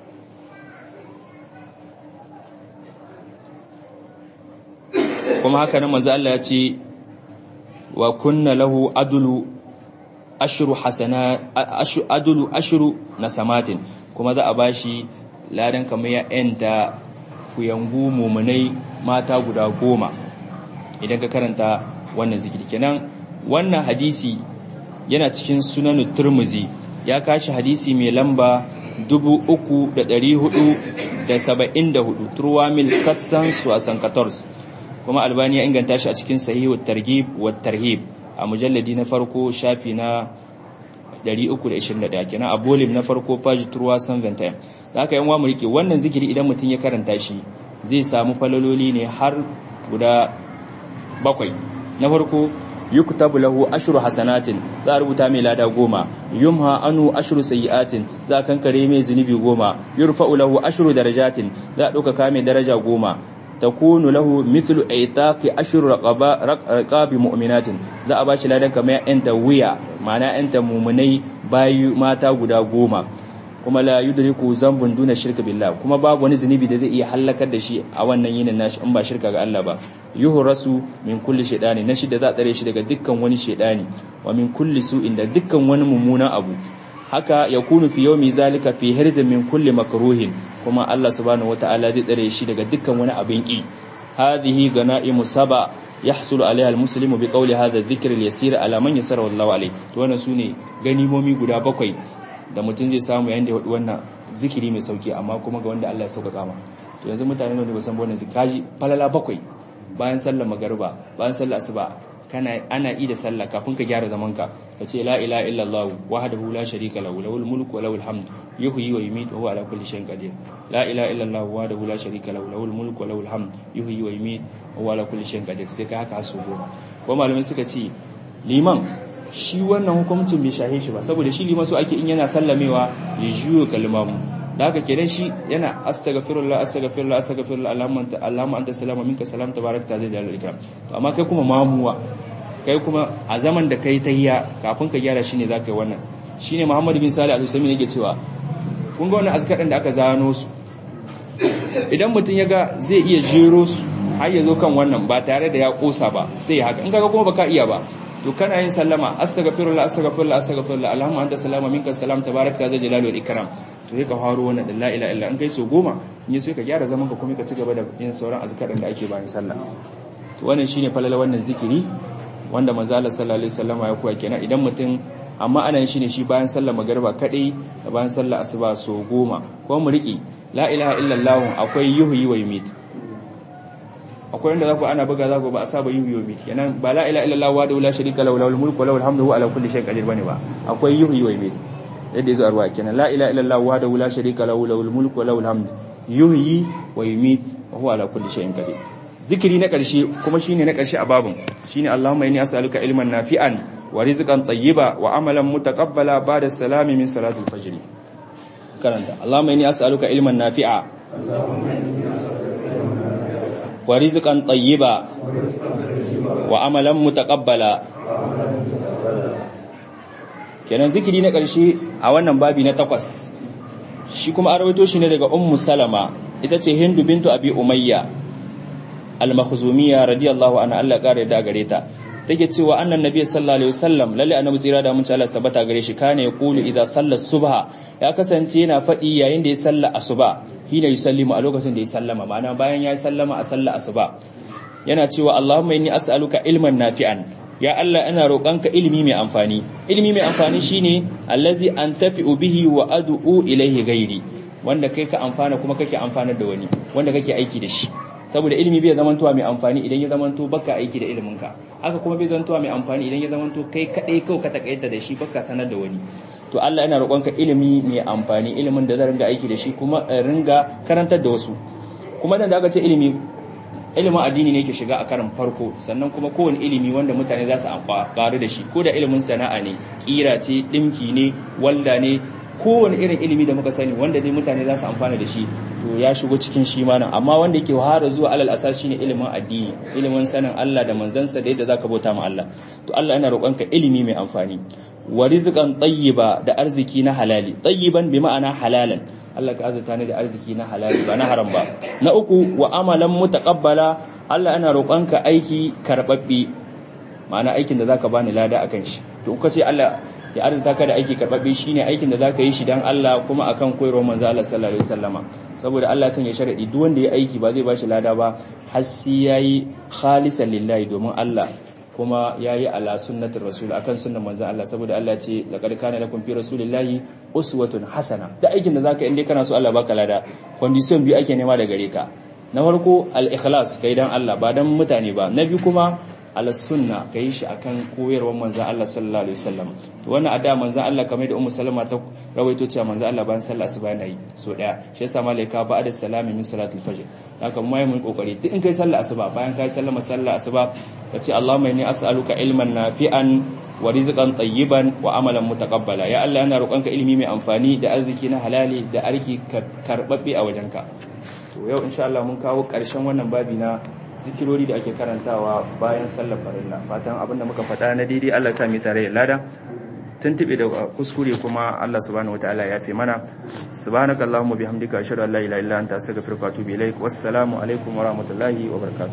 Speaker 1: kuma haka nan manzo Allah ya ce wa kunna lahu adulu ashru hasana adulu ashru nasamatin kuma za a bashi ladan kamar ya enta kuyangu mumunai mata guda goma idan ka karanta wannan zikiri kenan wannan hadisi yana cikin sunan turmuzi ya kashi hadisi mai lamba 3474 turwamil katsan su a san 14 kuma albani ya inganta shi a cikin sahihut targhib wa tarhib a mujalladi na farko shafi na 321 kenan a bolim na farko page turwa san ventayam da aka yan mu rike wannan zikiri idan mutum ya karanta shi zai samu falaloli ne har guda bakwai na farko yuktabu lahu ashru hasanatin za a rubuta mai lada goma yumha anu ashru sayiatin za a kankare mai zunubi goma yurfa'u lahu ashru darajatin za a ɗaukaka mai daraja goma takunu lahu mithlu aitaqi ashru raqaba raqabi mu'minatin za a bashi ladan kamar yanta wuya ma'ana yanta mu'minai bayu mata guda goma kuma la yudriku zambun duna shirka billah kuma babu wani zunubi da zai iya halakar da shi a wannan yinin nashi in ba shirka ga Allah ba yuhrasu min kulli shaytani na shi da za tsare shi daga dukkan wani shaytani wa min kulli su'in da dukkan wani mummunan abu haka yakunu fi yawmi zalika fi hirzin min kulli makruhin kuma Allah subhanahu wataala zai tsare shi daga dukkan wani abin ki hadhihi ganaimu saba yahsulu alaiha almuslimu bi qawli hadha adh-dhikr al-yasir ala man yasara wallahu alayhi to wannan sune ganimomi guda bakwai da mutum zai samu yayin da ya wannan zikiri mai sauki amma kuma ga wanda Allah ya sauka kama to yanzu mutane ne ba san wannan zikiri falala bakwai bayan sallar magariba bayan sallar asuba kana ana yi da sallah kafin ka gyara zaman ka kace la ilaha illallah wahdahu la sharika lahu lahul mulku wa lahul hamd yuhyi wa yumiitu wa huwa ala kulli shay'in qadir la ilaha illallah wahdahu la sharika lahu lahul mulku wa lahul hamd yuhyi wa yumiitu wa huwa ala kulli shay'in qadir sai ka haka su goma ko malamai suka ce liman shi wannan hukuncin bai shahe shi ba saboda shi liman so ake in yana sallamewa ya juyo kalmamu da haka kenan shi yana astaghfirullah astaghfirullah astaghfirullah allahumma anta allahumma anta salama minka salam tabarakta zai jalal ikram to amma kai kuma mamuwa kai kuma a zaman da kai tahiyya kafin ka gyara shine zaka yi wannan shine muhammad bin salih al-usaimi yake cewa kun ga wannan azkar da aka zano su idan mutum ya ga zai iya jero su har ya zo kan wannan ba tare da ya kosa ba sai haka in kaga kuma baka iya ba to kana yin sallama astaghfirullah astaghfirullah astaghfirullah allahumma anta salama minka salam tabarakta zai jalal wal ikram to sai ka faro wannan da la ilaha illa in kai so goma in sai ka gyara zaman ka kuma ka ci gaba da yin sauran azkarin da ake bayan sallah to wannan shine falala wannan zikiri wanda manzo Allah sallallahu alaihi wasallam ya koya kenan idan mutum amma ana yin shine shi bayan sallar magriba kadai da bayan sallar asuba so goma ko mu riki la ilaha illallah akwai yuhyi wa yumit akwai wanda zaku ana buga zaku ba a saba yuhyi wa yumit kenan ba la ilaha illallah wa la sharika lahu lahul mulku wa lahul hamdu wa ala kulli shay'in qadir bane ba akwai yuhyi wa yumit yadda yazo arwa kenan la ilaha illallah wa la sharika lahu lahul mulku wa lahul hamdu yuhyi wa yumit wa huwa ala kulli shay'in qadir zikiri na ƙarshe kuma shine na ƙarshe a babun shine Allahumma inni as'aluka ilman nafi'an wa rizqan tayyiba wa amalan mutaqabbala ba'da salami min salatul fajr karanta Allahumma inni as'aluka ilman nafi'a wa rizqan tayyiba wa amalan mutaqabbala kenan zikiri na ƙarshe a wannan babi na takwas shi kuma an rawaito shi ne daga ummu salama ita ce hindu bintu abi umayya al-makhzumiyya radiyallahu anha Allah kare da gare ta take cewa annan nabi sallallahu alaihi wasallam lalle annabi tsira da mun ci Allah tabbata gare shi kana ya kulu idza salla subha ya kasance yana fadi yayin da ya salla asuba hina yusallimu a lokacin da ya sallama ma'ana bayan ya sallama a salla asuba yana cewa Allahumma inni as'aluka ilman nafi'an ya Allah ina roƙonka ilimi mai amfani ilimi mai amfani shine allazi antafi'u bihi wa ad'u ilayhi ghairi wanda kai ka amfana kuma kake amfanar da wani wanda kake aiki da shi saboda ilimi bai zamantowa mai amfani idan ya zamanto baka aiki da iliminka haka kuma bai zamantowa mai amfani idan ya zamanto kai kadai kawai ka takaita da shi baka sanar da wani to Allah yana roƙonka ilimi mai amfani ilimin da zan ringa aiki da shi kuma ringa karantar da wasu kuma dan da aka ce ilimi ilimin addini ne ke shiga a karin farko sannan kuma kowane ilimi wanda mutane za su amfani da shi ko da ilimin sana'a ne kira ce dinki ne walda ne kowane irin ilimi da muka sani wanda dai mutane za su amfana da shi to ya shigo cikin shi ma nan amma wanda yake wahara zuwa alal asas shine ilimin addini ilimin sanin Allah da manzansa da yadda zaka bauta ma Allah to Allah yana roƙonka ilimi mai amfani wa rizqan tayyiba da arziki na halali tayyiban bi ma'ana halalan Allah ka azurta ni da arziki na halali ba na haram ba na uku wa amalan mutaqabbala Allah yana roƙonka aiki karbabbe ma'ana aikin da zaka bani lada akan shi to kace Allah ya arzuta ka da aiki karbabbe shine aikin da zaka yi shi dan Allah kuma akan koyarwar manzo Allah sallallahu alaihi wasallama saboda Allah sanya sharadi duk wanda ya aiki ba zai bashi lada ba har sai yayi khalisan lillahi domin Allah kuma yayi ala sunnatir rasul akan sunnar manzo Allah saboda Allah ce laqad kana lakum fi rasulillahi uswatun hasana da aikin da zaka inda kana so Allah baka lada condition biyu ake nema da gare ka na farko al-ikhlas kai dan Allah ba dan mutane ba na biyu kuma ala sunna ka yi shi akan koyarwar manzan Allah sallallahu alaihi wasallam to wannan ada manzan Allah kamar da ummu salama ta rawaito cewa manzan Allah bayan sallah asuba yana yi so daya shi yasa malaika ba da salami min salatul fajr haka mu mai mun kokari duk in kai sallah asuba bayan kai sallama sallah asuba ka ce Allahumma inni as'aluka ilman nafi'an wa rizqan tayyiban wa amalan mutaqabbala ya Allah yana roƙonka ilimi mai amfani da arziki na halali da arki karbabbe a wajenka to yau insha Allah mun kawo ƙarshen wannan babi na zikirori da ake karantawa bayan sallar farilla fatan abinda muka faɗa na daidai Allah ya sami tare da lada tuntube da kuskure kuma Allah subhanahu wataala ya fi mana subhanakallahumma bihamdika ashhadu an la ilaha illa anta astaghfiruka wa atubu ilaik wassalamu alaikum wa rahmatullahi wa barakatuh